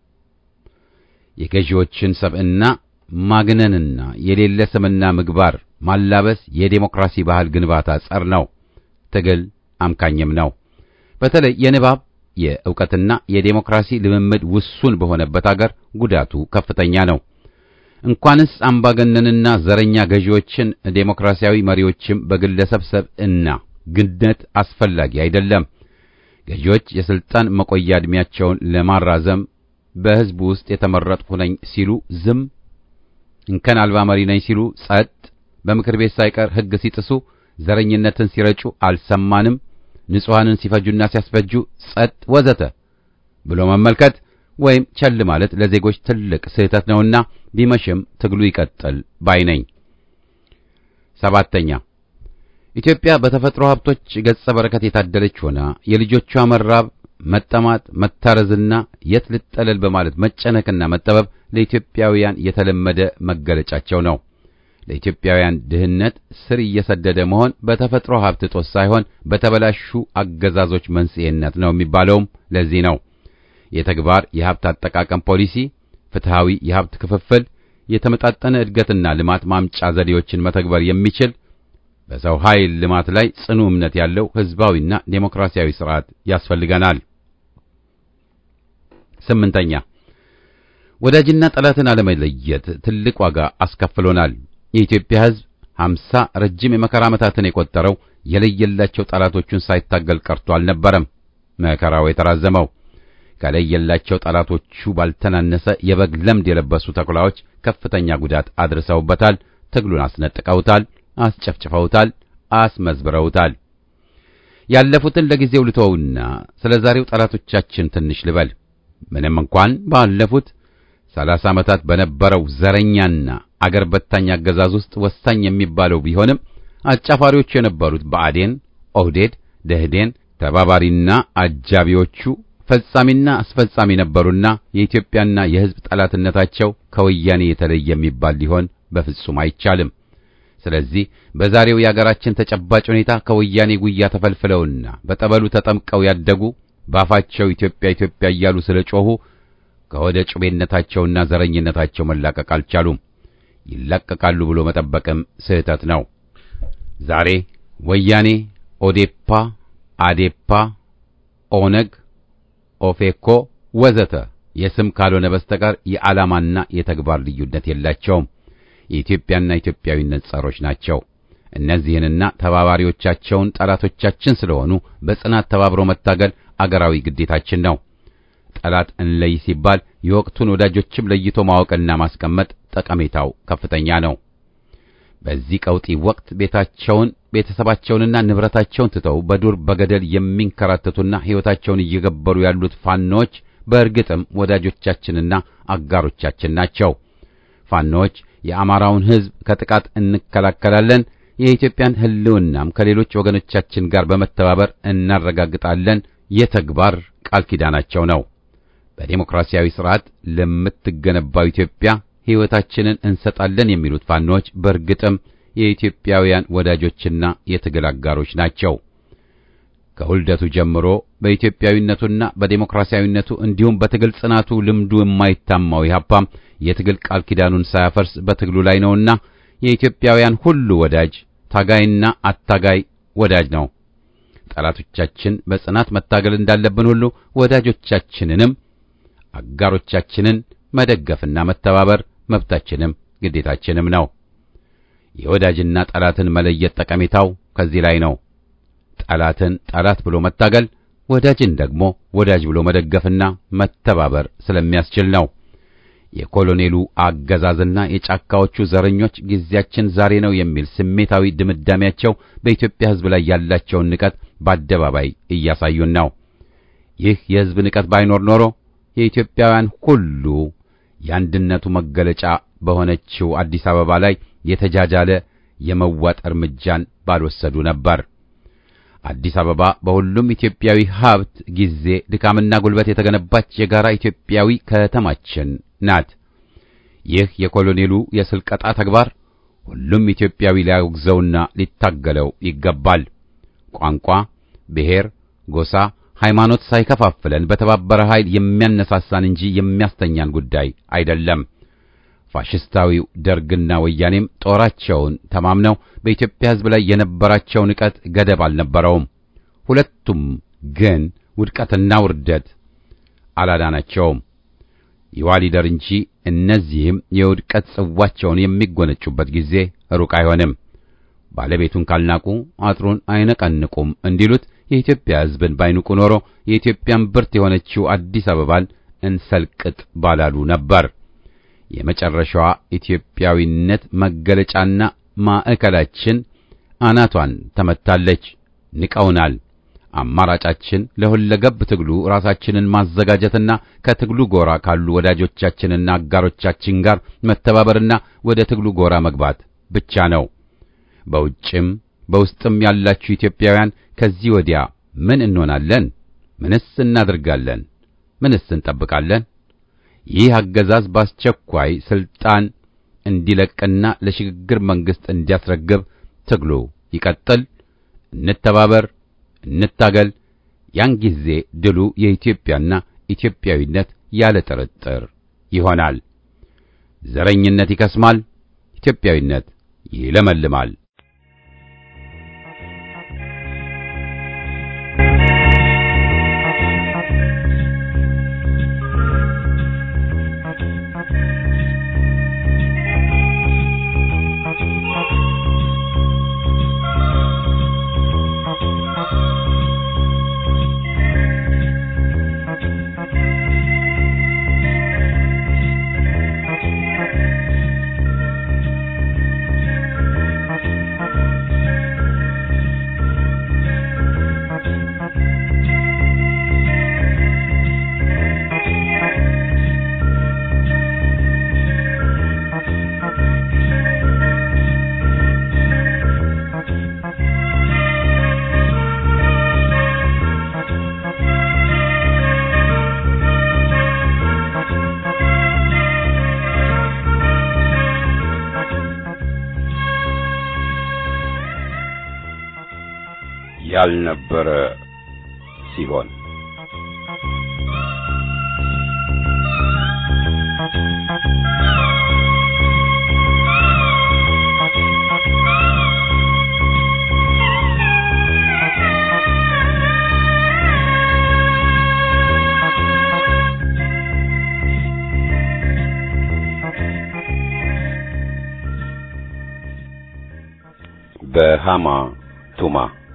የገዢዎችን ሰብዕና ማግነንና የሌለ ስምና ምግባር ማላበስ የዴሞክራሲ ባህል ግንባታ ጸር ነው፣ ትግል አምካኝም ነው። በተለይ የንባብ የዕውቀትና የዴሞክራሲ ልምምድ ውሱን በሆነበት አገር ጉዳቱ ከፍተኛ ነው። እንኳንስ አምባገነንና ዘረኛ ገዢዎችን ዴሞክራሲያዊ መሪዎችም በግለሰብ ሰብዕና ግነት አስፈላጊ አይደለም። ገዢዎች የስልጣን መቆያ ዕድሜያቸውን ለማራዘም በሕዝቡ ውስጥ የተመረጥሁ ነኝ ሲሉ ዝም፣ እንከን አልባ መሪ ነኝ ሲሉ ጸጥ፣ በምክር ቤት ሳይቀር ሕግ ሲጥሱ፣ ዘረኝነትን ሲረጩ አልሰማንም፣ ንጹሐንን ሲፈጁና ሲያስፈጁ ጸጥ፣ ወዘተ ብሎ መመልከት ወይም ቸል ማለት ለዜጎች ትልቅ ስህተት ነውና ቢመሽም ትግሉ ይቀጥል ባይ ነኝ። ሰባተኛ ኢትዮጵያ በተፈጥሮ ሀብቶች ገጸ በረከት የታደለች ሆና የልጆቿ መራብ፣ መጠማት፣ መታረዝና የት ልጠለል በማለት መጨነቅና መጠበብ ለኢትዮጵያውያን የተለመደ መገለጫቸው ነው። ለኢትዮጵያውያን ድህነት ስር እየሰደደ መሆን በተፈጥሮ ሀብት እጦት ሳይሆን በተበላሹ አገዛዞች መንስኤነት ነው የሚባለውም ለዚህ ነው። የተግባር የሀብት አጠቃቀም ፖሊሲ፣ ፍትሃዊ የሀብት ክፍፍል፣ የተመጣጠነ እድገትና ልማት ማምጫ ዘዴዎችን መተግበር የሚችል በሰው ኃይል ልማት ላይ ጽኑ እምነት ያለው ህዝባዊና ዴሞክራሲያዊ ስርዓት ያስፈልገናል። ስምንተኛ ወዳጅና ጠላትን አለመለየት ትልቅ ዋጋ አስከፍሎናል። የኢትዮጵያ ህዝብ ሀምሳ ረጅም የመከራ ዓመታትን የቆጠረው የለየላቸው ጠላቶቹን ሳይታገል ቀርቶ አልነበረም። መከራው የተራዘመው ከለየላቸው ጠላቶቹ ባልተናነሰ የበግ ለምድ የለበሱ ተኩላዎች ከፍተኛ ጉዳት አድርሰውበታል። ትግሉን አስነጥቀውታል፣ አስጨፍጭፈውታል፣ አስመዝብረውታል። ያለፉትን ለጊዜው ልተውና ስለ ዛሬው ጠላቶቻችን ትንሽ ልበል። ምንም እንኳን ባለፉት ሰላሳ ዓመታት በነበረው ዘረኛና አገር በታኝ አገዛዝ ውስጥ ወሳኝ የሚባለው ቢሆንም አጫፋሪዎቹ የነበሩት ብአዴን፣ ኦህዴድ፣ ደህዴን ተባባሪና አጃቢዎቹ ፈጻሚና አስፈጻሚ ነበሩና የኢትዮጵያና የሕዝብ ጠላትነታቸው ከወያኔ የተለየ የሚባል ሊሆን በፍጹም አይቻልም። ስለዚህ በዛሬው የአገራችን ተጨባጭ ሁኔታ ከወያኔ ጉያ ተፈልፍለውና በጠበሉ ተጠምቀው ያደጉ ባፋቸው ኢትዮጵያ ኢትዮጵያ እያሉ ስለ ጮኹ ከወደ ጩቤነታቸውና ዘረኝነታቸው መላቀቅ አልቻሉም። ይላቀቃሉ ብሎ መጠበቅም ስህተት ነው። ዛሬ ወያኔ፣ ኦዴፓ፣ አዴፓ፣ ኦነግ፣ ኦፌኮ ወዘተ የስም ካልሆነ በስተቀር የዓላማና የተግባር ልዩነት የላቸውም። የኢትዮጵያና ኢትዮጵያዊነት ጸሮች ናቸው። እነዚህንና ተባባሪዎቻቸውን ጠላቶቻችን ስለሆኑ በጽናት ተባብሮ መታገል አገራዊ ግዴታችን ነው። ጠላት እንለይ ሲባል የወቅቱን ወዳጆችም ለይቶ ማወቅና ማስቀመጥ ጠቀሜታው ከፍተኛ ነው። በዚህ ቀውጢ ወቅት ቤታቸውን ቤተሰባቸውንና ንብረታቸውን ትተው በዱር በገደል የሚንከራተቱና ሕይወታቸውን እየገበሩ ያሉት ፋኖዎች በእርግጥም ወዳጆቻችንና አጋሮቻችን ናቸው። ፋኖዎች የአማራውን ሕዝብ ከጥቃት እንከላከላለን፣ የኢትዮጵያን ሕልውናም ከሌሎች ወገኖቻችን ጋር በመተባበር እናረጋግጣለን የተግባር ቃል ኪዳናቸው ነው። በዴሞክራሲያዊ ስርዓት ለምትገነባው ኢትዮጵያ ሕይወታችንን እንሰጣለን የሚሉት ፋኖዎች በእርግጥም የኢትዮጵያውያን ወዳጆችና የትግል አጋሮች ናቸው። ከውልደቱ ጀምሮ በኢትዮጵያዊነቱና በዴሞክራሲያዊነቱ እንዲሁም በትግል ጽናቱ ልምዱ የማይታማው ኢህአፓም የትግል ቃል ኪዳኑን ሳያፈርስ በትግሉ ላይ ነውና የኢትዮጵያውያን ሁሉ ወዳጅ፣ ታጋይና አታጋይ ወዳጅ ነው። ጠላቶቻችን በጽናት መታገል እንዳለብን ሁሉ ወዳጆቻችንንም አጋሮቻችንን መደገፍና መተባበር መብታችንም ግዴታችንም ነው። የወዳጅና ጠላትን መለየት ጠቀሜታው ከዚህ ላይ ነው። ጠላትን ጠላት ብሎ መታገል፣ ወዳጅን ደግሞ ወዳጅ ብሎ መደገፍና መተባበር ስለሚያስችል ነው። የኮሎኔሉ አገዛዝና የጫካዎቹ ዘረኞች ጊዜያችን ዛሬ ነው የሚል ስሜታዊ ድምዳሜያቸው በኢትዮጵያ ሕዝብ ላይ ያላቸውን ንቀት በአደባባይ እያሳዩን ነው። ይህ የሕዝብ ንቀት ባይኖር ኖሮ የኢትዮጵያውያን ሁሉ የአንድነቱ መገለጫ በሆነችው አዲስ አበባ ላይ የተጃጃለ የመዋጥ እርምጃን ባልወሰዱ ነበር። አዲስ አበባ በሁሉም ኢትዮጵያዊ ሀብት፣ ጊዜ፣ ድካምና ጉልበት የተገነባች የጋራ ኢትዮጵያዊ ከተማችን ናት። ይህ የኮሎኔሉ የስልቀጣ ተግባር ሁሉም ኢትዮጵያዊ ሊያወግዘውና ሊታገለው ይገባል። ቋንቋ፣ ብሔር፣ ጎሳ፣ ሃይማኖት ሳይከፋፍለን በተባበረ ኃይል የሚያነሳሳን እንጂ የሚያስተኛን ጉዳይ አይደለም። ፋሽስታዊው ደርግና ወያኔም ጦራቸውን ተማምነው በኢትዮጵያ ሕዝብ ላይ የነበራቸው ንቀት ገደብ አልነበረውም። ሁለቱም ግን ውድቀትና ውርደት አላዳናቸውም። ይዋሊደር እንጂ እነዚህም የውድቀት ጽዋቸውን የሚጎነጩበት ጊዜ ሩቅ አይሆንም። ባለቤቱን ካልናቁ አጥሩን አይነቀንቁም እንዲሉት የኢትዮጵያ ሕዝብን ባይንቁ ኖሮ የኢትዮጵያን ብርት የሆነችው አዲስ አበባን እንሰልቅጥ ባላሉ ነበር። የመጨረሻዋ ኢትዮጵያዊነት መገለጫና ማዕከላችን አናቷን ተመታለች። ንቀውናል። አማራጫችን ለሁለገብ ትግሉ ራሳችንን ማዘጋጀትና ከትግሉ ጎራ ካሉ ወዳጆቻችንና አጋሮቻችን ጋር መተባበርና ወደ ትግሉ ጎራ መግባት ብቻ ነው። በውጭም በውስጥም ያላችሁ ኢትዮጵያውያን ከዚህ ወዲያ ምን እንሆናለን? ምንስ እናደርጋለን? ምንስ እንጠብቃለን? ይህ አገዛዝ በአስቸኳይ ስልጣን እንዲለቅና ለሽግግር መንግስት እንዲያስረግብ ትግሉ ይቀጥል። እንተባበር፣ እንታገል። ያን ጊዜ ድሉ የኢትዮጵያና ኢትዮጵያዊነት ያለ ጥርጥር ይሆናል። ዘረኝነት ይከስማል፣ ኢትዮጵያዊነት ይለመልማል። ያልነበረ ሲሆን በሃማ ቱማ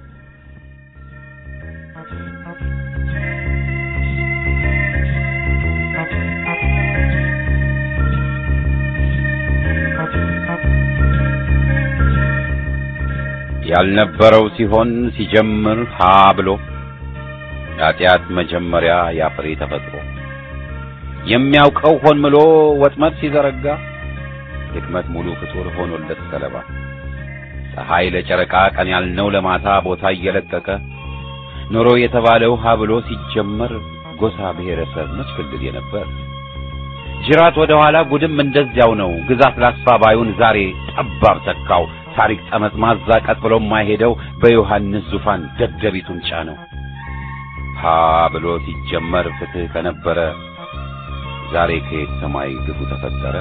ያልነበረው ሲሆን ሲጀምር ሀ ብሎ ኃጢአት መጀመሪያ ያፍሬ ተፈጥሮ የሚያውቀው ሆን ምሎ ወጥመድ ሲዘረጋ ድክመት ሙሉ ፍጡር ሆኖለት ሰለባ ፀሐይ ለጨረቃ ቀን ያልነው ለማታ ቦታ እየለቀቀ ኖሮ የተባለው ሀ ብሎ ሲጀመር ጎሳ ብሔረሰብ መች ክልል የነበር ጅራት ወደ ኋላ ጉድም እንደዚያው ነው ግዛት ላስፋ ባዩን ዛሬ ጠባብ ተካው ታሪክ ጠመዝማዛ ቀጥ ብሎ የማይሄደው በዮሐንስ ዙፋን ደደቢቱን ጫነው ሀ ብሎ ሲጀመር ፍትህ ከነበረ ዛሬ ከየት ሰማይ ግፉ ተፈጠረ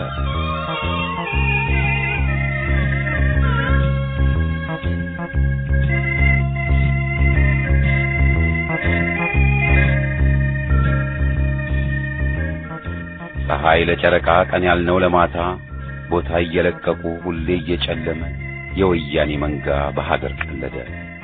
ፀሐይ ለጨረቃ ቀን ያልነው ለማታ ቦታ እየለቀቁ ሁሌ እየጨለመ የወያኔ መንጋ በሀገር ቀለደ።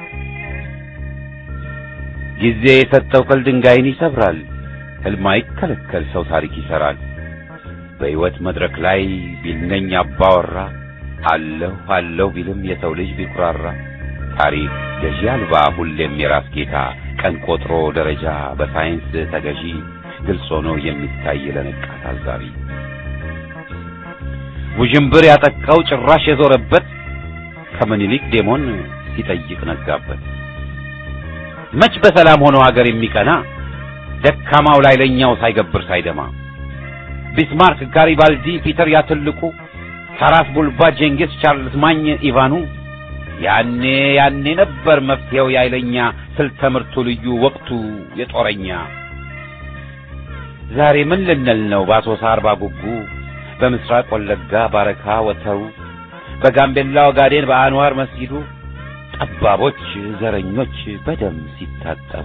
ጊዜ የሰጠው ቅል ድንጋይን ይሰብራል። ሕልም አይከለከል ሰው ታሪክ ይሰራል። በሕይወት መድረክ ላይ ቢልነኝ አባወራ አለሁ አለሁ ቢልም የሰው ልጅ ቢኩራራ ታሪክ ገዢ አልባ ሁሌም የራስ ጌታ ቀን ቆጥሮ ደረጃ በሳይንስ ተገዢ ግልጽ ሆኖ የሚታይ ለነቃ ታዛቢ ውዥንብር ያጠቃው ጭራሽ የዞረበት ከምኒልክ ዴሞን ሲጠይቅ ነጋበት። መች በሰላም ሆኖ ሀገር የሚቀና ደካማው ላይ ለኛው ሳይገብር ሳይደማ ቢስማርክ፣ ጋሪባልዲ፣ ፒተር ያትልቁ፣ ታራስ ቡልባ፣ ጄንጊስ፣ ቻርልስ ማኝ፣ ኢቫኑ ያኔ ያኔ ነበር መፍትሄው ያይለኛ ስልተ ምርቱ ልዩ ወቅቱ የጦረኛ ዛሬ ምን ልንል ነው በአሶሳ አርባ ጉጉ በምስራቅ ወለጋ ባረካ ወተሩ በጋምቤላ ኦጋዴን በአንዋር መስጊዱ ጠባቦች ዘረኞች በደም ሲታጠቡ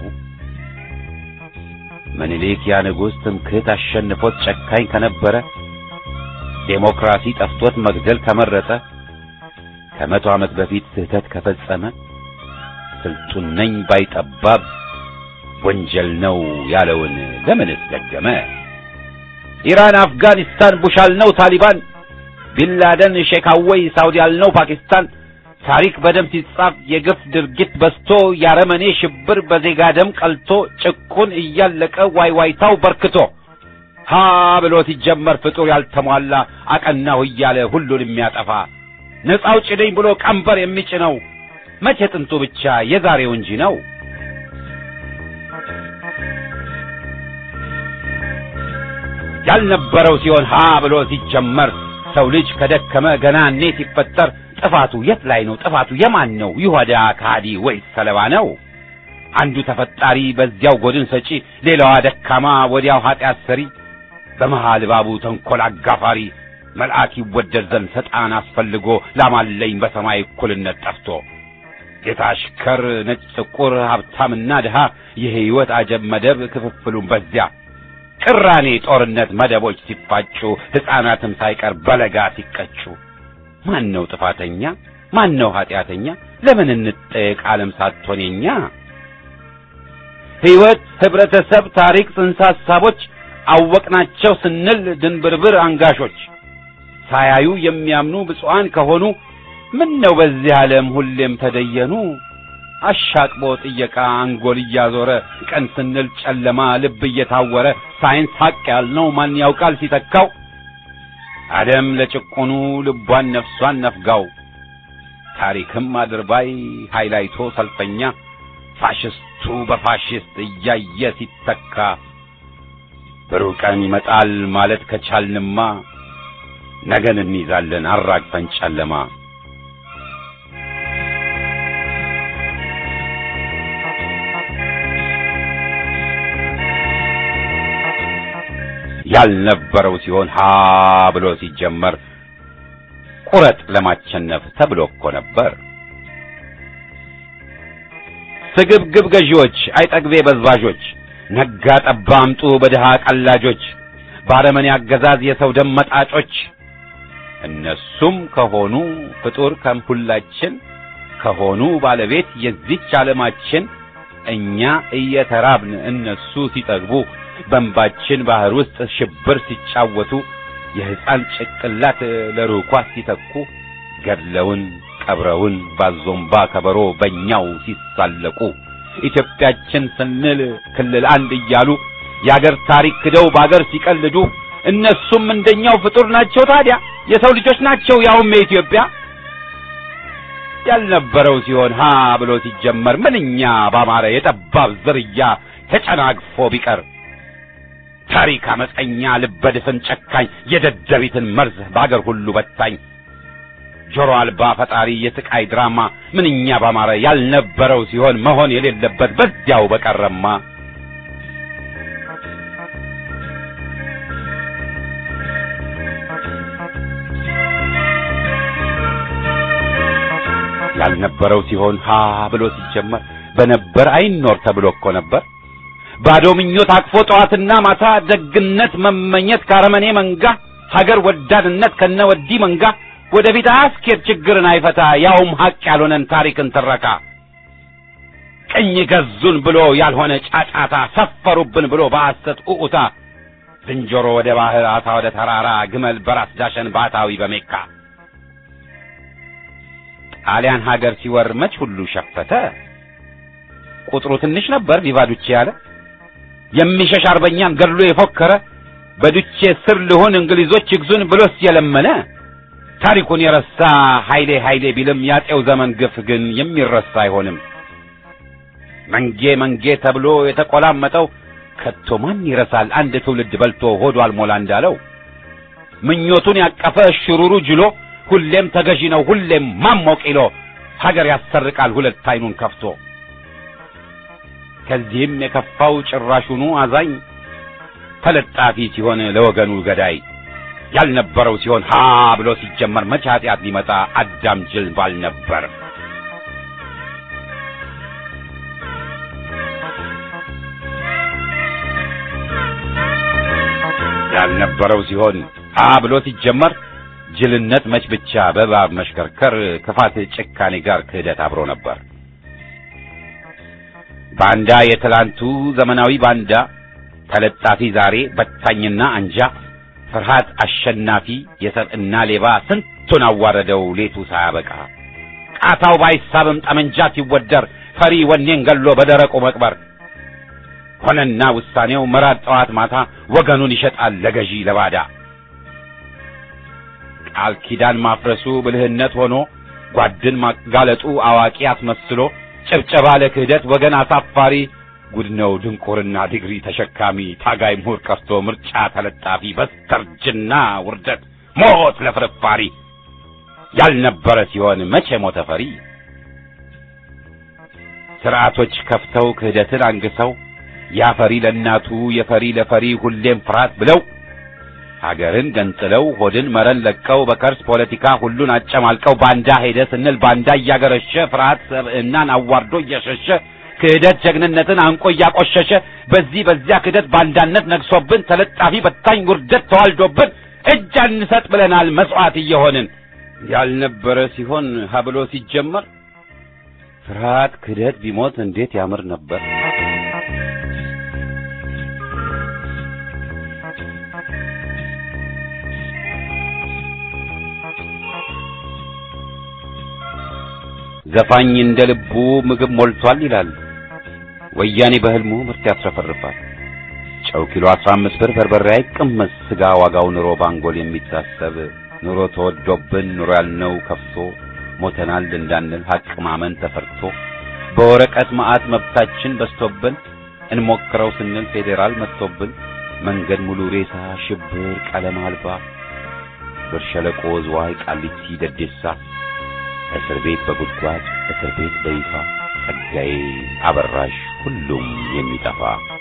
ምኒልክ ያ ንጉሥ ትምክህት አሸንፎት ጨካኝ ከነበረ ዴሞክራሲ ጠፍቶት መግደል ከመረጠ ከመቶ ዓመት በፊት ስህተት ከፈጸመ ስልጡን ነኝ ባይጠባብ ወንጀል ነው ያለውን ለምንስ ደገመ? ኢራን፣ አፍጋኒስታን ቡሽ አልነው ታሊባን፣ ቢንላደን ሼክ አወይ ሳውዲ አልነው ፓኪስታን። ታሪክ በደም ሲጻፍ የግፍ ድርጊት በዝቶ ያረመኔ ሽብር በዜጋ ደም ቀልቶ ጭቁን እያለቀ ዋይዋይታው በርክቶ ሀ ብሎ ሲጀመር ፍጡር ያልተሟላ አቀናሁ እያለ ሁሉን የሚያጠፋ ነፃ አውጪ ነኝ ብሎ ቀንበር የሚጭነው መቼ ጥንቱ ብቻ የዛሬው እንጂ ነው። ያልነበረው ሲሆን ሀ ብሎ ሲጀመር ሰው ልጅ ከደከመ ገና እኔ ሲፈጠር ጥፋቱ የት ላይ ነው? ጥፋቱ የማን ነው? ይሁዳ ከሃዲ ወይስ ሰለባ ነው? አንዱ ተፈጣሪ በዚያው ጎድን ሰጪ፣ ሌላዋ ደካማ ወዲያው ኃጢአት ሰሪ፣ በመሃል ባቡ ተንኰል አጋፋሪ መልአክ ይወደድ ዘንድ ሰጣን አስፈልጎ ላማለኝ በሰማይ እኩልነት ጠፍቶ ጌታ አሽከር፣ ነጭ ጥቁር፣ ሀብታምና ድሃ የሕይወት አጀብ መደብ ክፍፍሉን በዚያ ቅራኔ ጦርነት መደቦች ሲፋጩ ሕፃናትም ሳይቀር በለጋ ሲቀጩ ማን ነው ጥፋተኛ? ማን ነው ኃጢአተኛ? ለምን እንጠየቅ ዓለም ሳትሆን የኛ ሕይወት፣ ኅብረተሰብ፣ ታሪክ፣ ጽንሰ ሐሳቦች አወቅናቸው ስንል ድንብርብር አንጋሾች ሳያዩ የሚያምኑ ብፁዓን ከሆኑ ምን ነው በዚህ ዓለም ሁሌም ተደየኑ አሻቅቦ ጥየቃ አንጎል እያዞረ ቀን ስንል ጨለማ ልብ እየታወረ ሳይንስ ሐቅ ያልነው ማን ያውቃል ሲተካው አደም ለጭቁኑ ልቧን ነፍሷን ነፍጋው ታሪክም አድርባይ ሃይላይቶ ሰልፈኛ ፋሽስቱ በፋሽስት እያየ ሲተካ ብሩህ ቀን ይመጣል ማለት ከቻልንማ ነገን እንይዛለን አራግፈን ጨለማ ያልነበረው ሲሆን ሀ ብሎ ሲጀመር ቁረጥ ለማቸነፍ ተብሎ እኮ ነበር። ስግብግብ ገዢዎች፣ አይጠግቤ በዝባዦች፣ ነጋ ጠባ አምጡ በድሃ ቀላጆች፣ ባረመኔ አገዛዝ የሰው ደም መጣጮች እነሱም ከሆኑ ፍጡር ከምሁላችን ከሆኑ ባለቤት የዚች ዓለማችን እኛ እየተራብን እነሱ ሲጠግቡ በእንባችን ባህር ውስጥ ሽብር ሲጫወቱ የሕፃን ጭቅላት ለርኳስ ሲተኩ ገድለውን ቀብረውን ባዞምባ ከበሮ በእኛው ሲሳለቁ ኢትዮጵያችን ስንል ክልል አንድ እያሉ የአገር ታሪክ ክደው በአገር ሲቀልዱ እነሱም እንደኛው ፍጡር ናቸው። ታዲያ የሰው ልጆች ናቸው፣ ያውም የኢትዮጵያ ያልነበረው ሲሆን ሀ ብሎ ሲጀመር ምንኛ ባማረ የጠባብ ዝርያ ተጨናግፎ ቢቀር ታሪክ አመፀኛ ልበድፍን ጨካኝ የደደቢትን መርዝ በአገር ሁሉ በታኝ ጆሮ አልባ ፈጣሪ የስቃይ ድራማ ምንኛ ባማረ ያልነበረው ሲሆን መሆን የሌለበት በዚያው በቀረማ ያልነበረው ሲሆን ሀ ብሎ ሲጀመር በነበር አይኖር ተብሎ እኮ ነበር። ባዶ ምኞት አቅፎ ጠዋትና ማታ ደግነት መመኘት ካረመኔ መንጋ ሀገር ወዳድነት ከነወዲ መንጋ ወደፊት አያስኬድ ችግርን አይፈታ ያውም ሀቅ ያልሆነን ታሪክን ትረካ ቅኝ ገዙን ብሎ ያልሆነ ጫጫታ ሰፈሩብን ብሎ በሐሰት ኡኡታ ዝንጀሮ ወደ ባህር አሳ ወደ ተራራ ግመል በራስ ዳሸን ባታዊ በሜካ ጣሊያን ሀገር ሲወር መች ሁሉ ሸፈተ ቁጥሩ ትንሽ ነበር ቪቫዱቼ ያለ የሚሸሽ አርበኛን ገድሎ የፎከረ በዱቼ ስር ልሁን እንግሊዞች ይግዙን ብሎስ የለመነ ታሪኩን የረሳ ኃይሌ ኃይሌ ቢልም ያጤው ዘመን ግፍ ግን የሚረሳ አይሆንም። መንጌ መንጌ ተብሎ የተቆላመጠው ከቶ ማን ይረሳል? አንድ ትውልድ በልቶ ሆዱ አልሞላ እንዳለው ምኞቱን ያቀፈ ሽሩሩ ጅሎ ሁሌም ተገዢ ነው ሁሌም ማሞቅ ይሎ ሀገር ያሰርቃል ሁለት አይኑን ከፍቶ ከዚህም የከፋው ጭራሹኑ አዛኝ ተለጣፊ ሲሆን ለወገኑ ገዳይ ያልነበረው ሲሆን ሀ ብሎ ሲጀመር መቼ ኃጢአት ሊመጣ አዳም ጅል ባል ነበር። ያልነበረው ሲሆን ሀ ብሎ ሲጀመር ጅልነት መች ብቻ በእባብ መሽከርከር ክፋት ጭካኔ ጋር ክህደት አብሮ ነበር። ባንዳ የትላንቱ ዘመናዊ ባንዳ ተለጣፊ ዛሬ በታኝና አንጃ ፍርሃት አሸናፊ የሰብዕና ሌባ ስንቱን አዋረደው ሌቱ ሳያበቃ ቃታው ባይሳብም ጠመንጃ ሲወደር ፈሪ ወኔን ገሎ በደረቁ መቅበር ሆነና ውሳኔው መራድ ጠዋት ማታ ወገኑን ይሸጣል ለገዢ ለባዳ ቃል ኪዳን ማፍረሱ ብልህነት ሆኖ ጓድን ማጋለጡ አዋቂ አስመስሎ ጭብጨባ ለክህደት ወገን አሳፋሪ ጉድ ነው ድንቁርና ዲግሪ ተሸካሚ ታጋይ ምሁር ቀርቶ ምርጫ ተለጣፊ በስተርጅና ውርደት ሞት ለፍርፋሪ ያልነበረ ሲሆን መቼ ሞተ ፈሪ ስርዓቶች ከፍተው ክህደትን አንግሰው ያፈሪ ለእናቱ የፈሪ ለፈሪ ሁሌም ፍርሃት ብለው ሀገርን ገንጥለው ሆድን መረን ለቀው በከርስ ፖለቲካ ሁሉን አጨማልቀው ባንዳ ሄደ ስንል ባንዳ እያገረሸ ፍርሃት ሰብዕናን አዋርዶ እየሸሸ ክህደት ጀግንነትን አንቆ እያቆሸሸ በዚህ በዚያ ክህደት ባንዳነት ነግሶብን ተለጣፊ በታኝ ውርደት ተዋልዶብን እጅ አንሰጥ ብለናል መስዋዕት እየሆንን ያልነበረ ሲሆን ሀብሎ ሲጀመር ፍርሃት ክህደት ቢሞት እንዴት ያምር ነበር። ዘፋኝ እንደ ልቡ ምግብ ሞልቷል ይላል። ወያኔ በህልሙ ምርት ያስረፈርፋል። ጨው ኪሎ 15 ብር በርበሬ አይቀመስ ስጋ ዋጋው ኑሮ ባንጎል የሚታሰብ ኑሮ ተወዶብን ኑሮ ያልነው ከፍቶ ሞተናል እንዳንል ሀቅ ማመን ተፈርቶ በወረቀት መዓት መብታችን በስቶብን እንሞክረው ስንል ፌዴራል መጥቶብን መንገድ ሙሉ ሬሳ ሽብር ቀለም አልባ ብር ሸለቆ ዝዋይ ቃሊቲ ደዴሳ እስር ቤት በጉድጓድ እስር ቤት በይፋ ጸጋዬ አበራሽ ሁሉም የሚጠፋ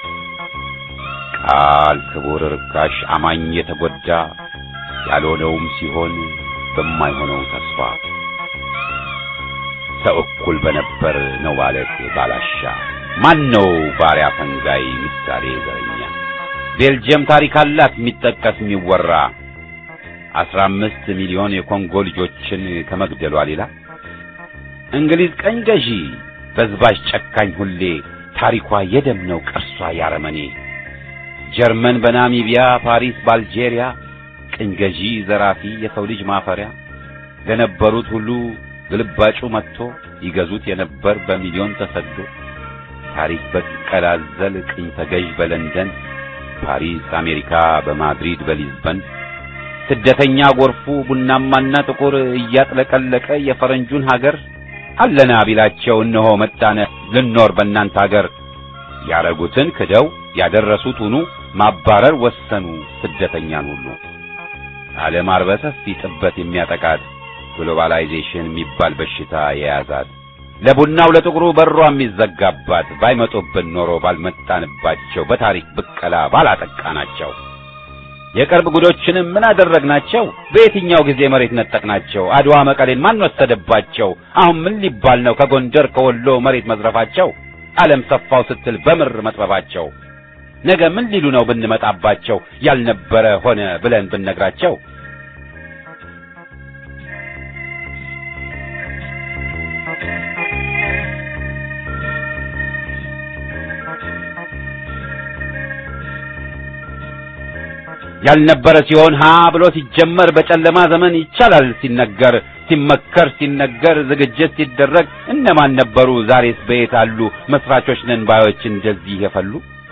ቃል ክቡር ርካሽ አማኝ የተጎዳ ያልሆነውም ሲሆን በማይሆነው ተስፋ ሰው እኩል በነበር ነው ማለት ባላሻ ማን ነው ባሪያ ፈንጋይ ምሳሌ ዘረኛ ቤልጅየም ታሪክ አላት የሚጠቀስ የሚወራ አስራ አምስት ሚሊዮን የኮንጎ ልጆችን ከመግደሏ ሌላ እንግሊዝ ቀኝ ገዢ በዝባዥ ጨካኝ ሁሌ ታሪኳ የደም ነው ቅርሷ ያረመኔ ጀርመን በናሚቢያ ፓሪስ በአልጄሪያ ቅኝ ገዢ ዘራፊ የሰው ልጅ ማፈሪያ ለነበሩት ሁሉ ግልባጩ መጥቶ ይገዙት የነበር በሚሊዮን ተሰዶ ታሪክ በቀላዘል ቅኝ ተገዥ በለንደን ፓሪስ አሜሪካ በማድሪድ በሊዝበን ስደተኛ ጎርፉ ቡናማና ጥቁር እያጥለቀለቀ የፈረንጁን ሀገር አለና ቢላቸው እነሆ መጣነ ልኖር በእናንተ ሀገር ያረጉትን ክደው ያደረሱት ሁኑ ማባረር ወሰኑ ስደተኛን ሁሉ ዓለም አርበ ሰፊ ጥበት የሚያጠቃት ግሎባላይዜሽን የሚባል በሽታ የያዛት ለቡናው ለጥቁሩ በሯ የሚዘጋባት ባይመጡብን ኖሮ ባልመጣንባቸው በታሪክ ብቀላ ባላጠቃናቸው የቅርብ ጉዶችንም ምን አደረግናቸው? በየትኛው ጊዜ መሬት ነጠቅናቸው? አድዋ መቀሌን ማን ወሰደባቸው? አሁን ምን ሊባል ነው ከጎንደር ከወሎ መሬት መዝረፋቸው? ዓለም ሰፋው ስትል በምር መጥበባቸው ነገ ምን ሊሉ ነው ብንመጣባቸው? ያልነበረ ሆነ ብለን ብንነግራቸው ያልነበረ ሲሆን ሀ ብሎ ሲጀመር በጨለማ ዘመን ይቻላል ሲነገር ሲመከር ሲነገር ዝግጅት ሲደረግ እነማን ነበሩ? ዛሬስ በየት አሉ? መስራቾች ነን ባዮች እንደዚህ የፈሉ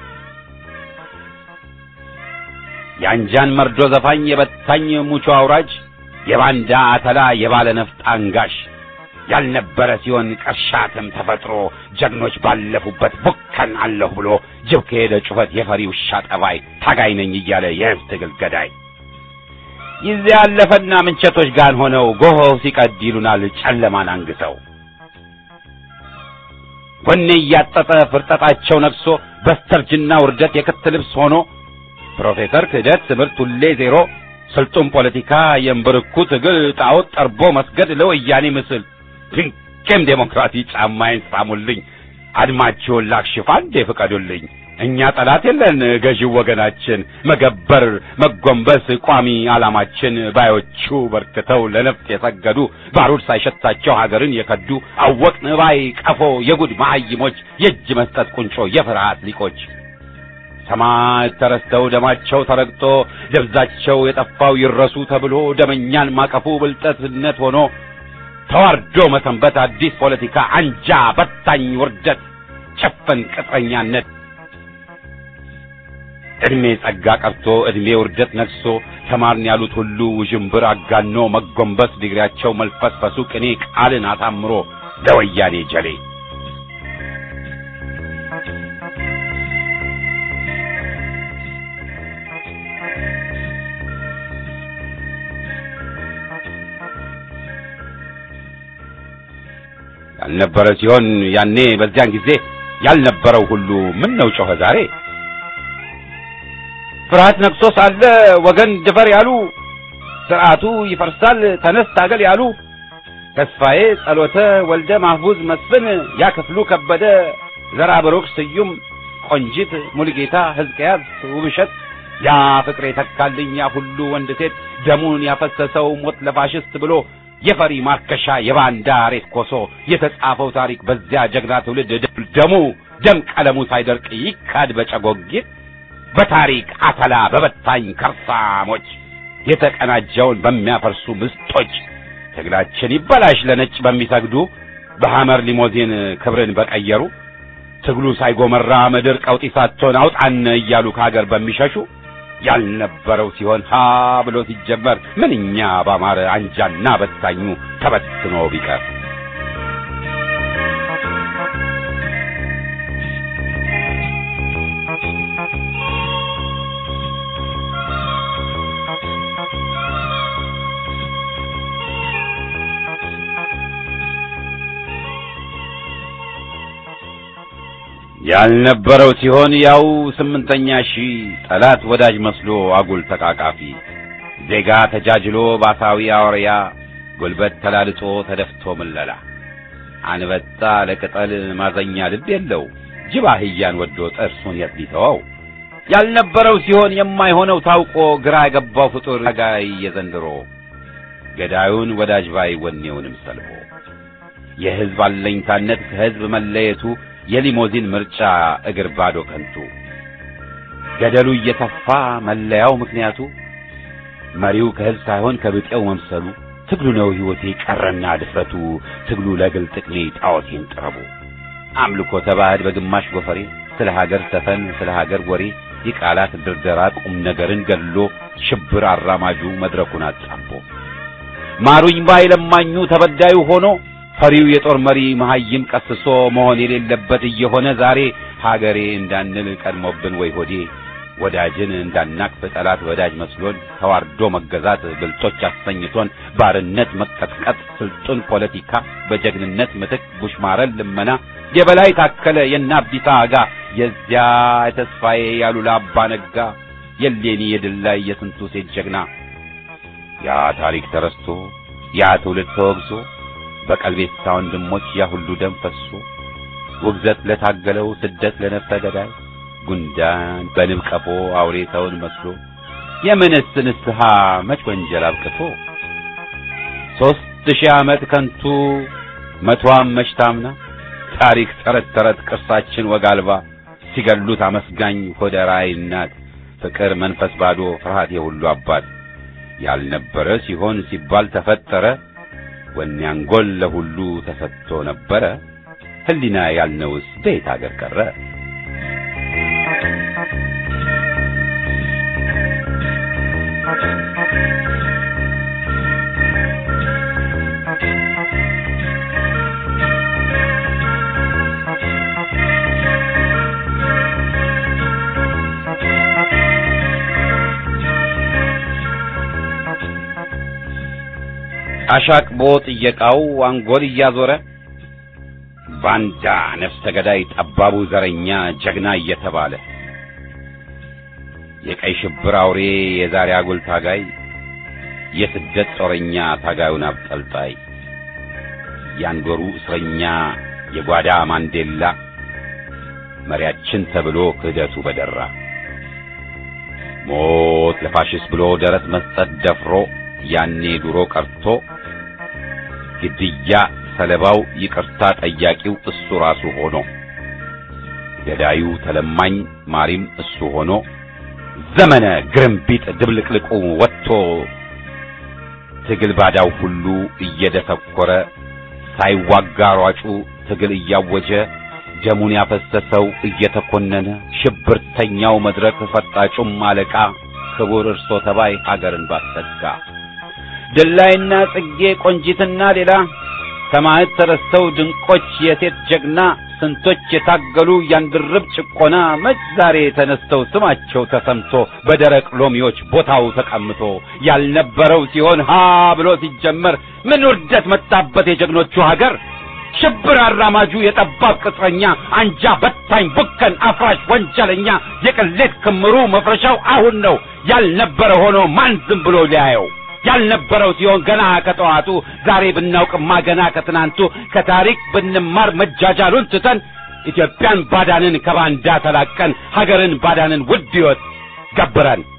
የአንጃን መርዶ ዘፋኝ የበታኝ ሙቾ አውራጅ የባንዳ አተላ የባለ ነፍጥ አንጋሽ ያልነበረ ሲሆን ቀሻትም ተፈጥሮ ጀግኖች ባለፉበት ቡከን አለሁ ብሎ ጅብ ከሄደ ጩኸት የፈሪ ውሻ ጠባይ ታጋይ ነኝ እያለ የሕዝብ ትግል ገዳይ ጊዜ ያለፈና ምንቸቶች ጋር ሆነው ጎሆው ሲቀድ ይሉናል ጨለማን አንግተው ወኔ እያጠጠ ፍርጠጣቸው ነግሶ በስተርጅና ውርደት የክት ልብስ ሆኖ ፕሮፌሰር ክህደት ትምህርት ሁሌ ዜሮ ስልጡን ፖለቲካ የእምብርኩ ትግል ጣዖት ጠርቦ መስገድ ለወያኔ ምስል ድንቅም ዴሞክራሲ ጫማዬን ሳሙልኝ አድማችሁን ላክሽፍ አንዴ ፍቀዱልኝ እኛ ጠላት የለን ገዢው ወገናችን መገበር መጎንበስ ቋሚ ዓላማችን ባዮቹ በርክተው ለነፍጥ የሰገዱ ባሩድ ሳይሸታቸው ሀገርን የከዱ አወቅን ባይ ቀፎ የጉድ መሐይሞች የእጅ መስጠት ቁንጮ የፍርሃት ሊቆች ሰማዕት ተረስተው ደማቸው ተረግጦ ደብዛቸው የጠፋው ይረሱ ተብሎ ደመኛን ማቀፉ ብልጠትነት ሆኖ ተዋርዶ መሰንበት አዲስ ፖለቲካ አንጃ በታኝ ውርደት ጭፍን ቅጥረኛነት ዕድሜ ጸጋ ቀርቶ ዕድሜ ውርደት ነግሶ ተማርን ያሉት ሁሉ ውዥንብር አጋኖ መጎንበስ ዲግሪያቸው መልፈስፈሱ ቅኔ ቃልን አሳምሮ ለወያኔ ጀሌ ያልነበረ ሲሆን ያኔ በዚያን ጊዜ ያልነበረው ሁሉ ምን ነው ጮኸ ዛሬ ፍርሃት ነግሶ ሳለ ወገን ድፈር ያሉ ስርዓቱ ይፈርሳል ተነስ ታገል ያሉ ተስፋዬ ጸሎተ ወልደ ማህቡዝ መስፍን ያ ክፍሉ ከበደ ዘራ ብሩክ ስዩም ቆንጂት ሙልጌታ ሕዝቅያስ ውብሸት ያ ፍቅሬ ተካልኝ ያ ሁሉ ወንድ ሴት ደሙን ያፈሰሰው ሞት ለፋሽስት ብሎ የፈሪ ማርከሻ የባንዳ ሬት ኮሶ የተጻፈው ታሪክ በዚያ ጀግና ትውልድ ደሙ ደም ቀለሙ ሳይደርቅ ይካድ በጨጎጊት በታሪክ አተላ በበታኝ ከርሳሞች የተቀናጀውን በሚያፈርሱ ምስጦች ትግላችን ይበላሽ ለነጭ በሚሰግዱ በሐመር ሊሞዚን ክብርን በቀየሩ ትግሉ ሳይጎመራ ምድር ቀውጢ ሳትሆን አውጣን እያሉ ከሀገር በሚሸሹ ያልነበረው ሲሆን ሀ ብሎ ሲጀመር ምንኛ ባማረ አንጃና በታኙ ተበትኖ ቢቀር ያልነበረው ሲሆን ያው ስምንተኛ ሺህ ጠላት ወዳጅ መስሎ አጉል ተቃቃፊ ዜጋ ተጃጅሎ ባሳዊ አውሪያ ጉልበት ተላልጦ ተደፍቶ ምለላ አንበጣ ለቅጠል ማዘኛ ልብ የለው ጅብ አህያን ወዶ ጥርሱን የት ሊተወው ያልነበረው ሲሆን የማይሆነው ታውቆ ግራ የገባው ፍጡር ጋይ የዘንድሮ ገዳዩን ወዳጅ ባይ ወኔውንም ሰልቦ የሕዝብ አለኝታነት ከሕዝብ መለየቱ የሊሞዚን ምርጫ እግር ባዶ ከንቱ ገደሉ እየተፋ መለያው ምክንያቱ መሪው ከሕዝብ ሳይሆን ከብጤው መምሰሉ ትግሉ ነው ሕይወቴ ቀረና ድፍረቱ ትግሉ ለግል ጥቅሜ ጣዖቴን ጥረቡ አምልኮ ተባህድ በግማሽ ጎፈሬ ስለ ሀገር ሰፈን ስለ ሀገር ወሬ የቃላት ድርደራ ቁም ነገርን ገድሎ ሽብር አራማጁ መድረኩን አጣቦ ማሩኝ ባይ ለማኙ ተበዳዩ ሆኖ ፈሪው የጦር መሪ መሐይም ቀስሶ መሆን የሌለበት እየሆነ ዛሬ ሀገሬ እንዳንል ቀድሞብን ወይ ሆዴ ወዳጅን እንዳናቅፍ ጠላት ወዳጅ መስሎን ተዋርዶ መገዛት ብልጦች አሰኝቶን ባርነት መቀጥቀጥ ስልጡን ፖለቲካ በጀግንነት ምትክ ቡሽማረን ልመና የበላይ ታከለ የናቢታ አጋ የዚያ የተስፋዬ ያሉላ አባ ነጋ የሌኒ የድል ላይ የስንቱ ሴት ጀግና ያ ታሪክ ተረስቶ ያ ትውልድ ተወግዞ በቀልቤሳ ወንድሞች ያ ሁሉ ደም ፈሶ ውግዘት ለታገለው ስደት ለነፍሰ ገዳይ ጉንዳን በንብ ቀፎ አውሬ ሰውን መስሎ የምንስ ንስሐ መች ወንጀል አብቅቶ ሦስት ሺህ ዓመት ከንቱ መቷም መች ታምና ታሪክ ተረት ተረት ቅርሳችን ወግ አልባ ሲገሉት አመስጋኝ ሆደ ራእይ እናት ፍቅር መንፈስ ባዶ ፍርሃት የሁሉ አባት ያልነበረ ሲሆን ሲባል ተፈጠረ ወኔ አንጎል ለሁሉ ተሰጥቶ ነበረ ሕሊና ያልነውስ በየት አገር ቀረ? አሻቅቦ ጥየቃው አንጎል እያዞረ ባንዳ ነፍሰ ገዳይ ጠባቡ ዘረኛ ጀግና እየተባለ የቀይ ሽብር አውሬ የዛሬ አጉል ታጋይ የስደት ጦረኛ ታጋዩን አብጠልጣይ ያንድ ወሩ እስረኛ የጓዳ ማንዴላ መሪያችን ተብሎ ክህደቱ በደራ ሞት ለፋሽስት ብሎ ደረት መስጠት ደፍሮ ያኔ ድሮ ቀርቶ ግድያ ሰለባው ይቅርታ ጠያቂው እሱ ራሱ ሆኖ ገዳዩ ተለማኝ ማሪም እሱ ሆኖ ዘመነ ግርምቢጥ ድብልቅልቁ ወጥቶ ትግል ባዳው ሁሉ እየደሰኮረ ሳይዋጋ ሯጩ ትግል እያወጀ ደሙን ያፈሰሰው እየተኮነነ ሽብርተኛው መድረክ ፈጣጩም አለቃ ክቡር እርሶ ተባይ ሀገርን ባሰጋ ድላይና ጽጌ ቆንጂትና ሌላ ሰማዕት ተረስተው ድንቆች የሴት ጀግና ስንቶች የታገሉ ያንድርብ ጭቆና መች ዛሬ ተነስተው ስማቸው ተሰምቶ በደረቅ ሎሚዎች ቦታው ተቀምጦ ያልነበረው ሲሆን ሀ ብሎ ሲጀመር ምን ውርደት መጣበት የጀግኖቹ ሀገር ሽብር አራማጁ የጠባብ ቅጥረኛ አንጃ በታኝ ቡከን አፍራሽ ወንጀለኛ የቅሌት ክምሩ መፍረሻው አሁን ነው ያልነበረ ሆኖ ማን ዝም ብሎ ሊያየው ያልነበረው ሲሆን ገና ከጠዋቱ ዛሬ ብናውቅማ ገና ከትናንቱ ከታሪክ ብንማር መጃጃሉን ትተን ኢትዮጵያን ባዳንን ከባንዳ ተላቀን ሀገርን ባዳንን ውድ ሕይወት ገብረን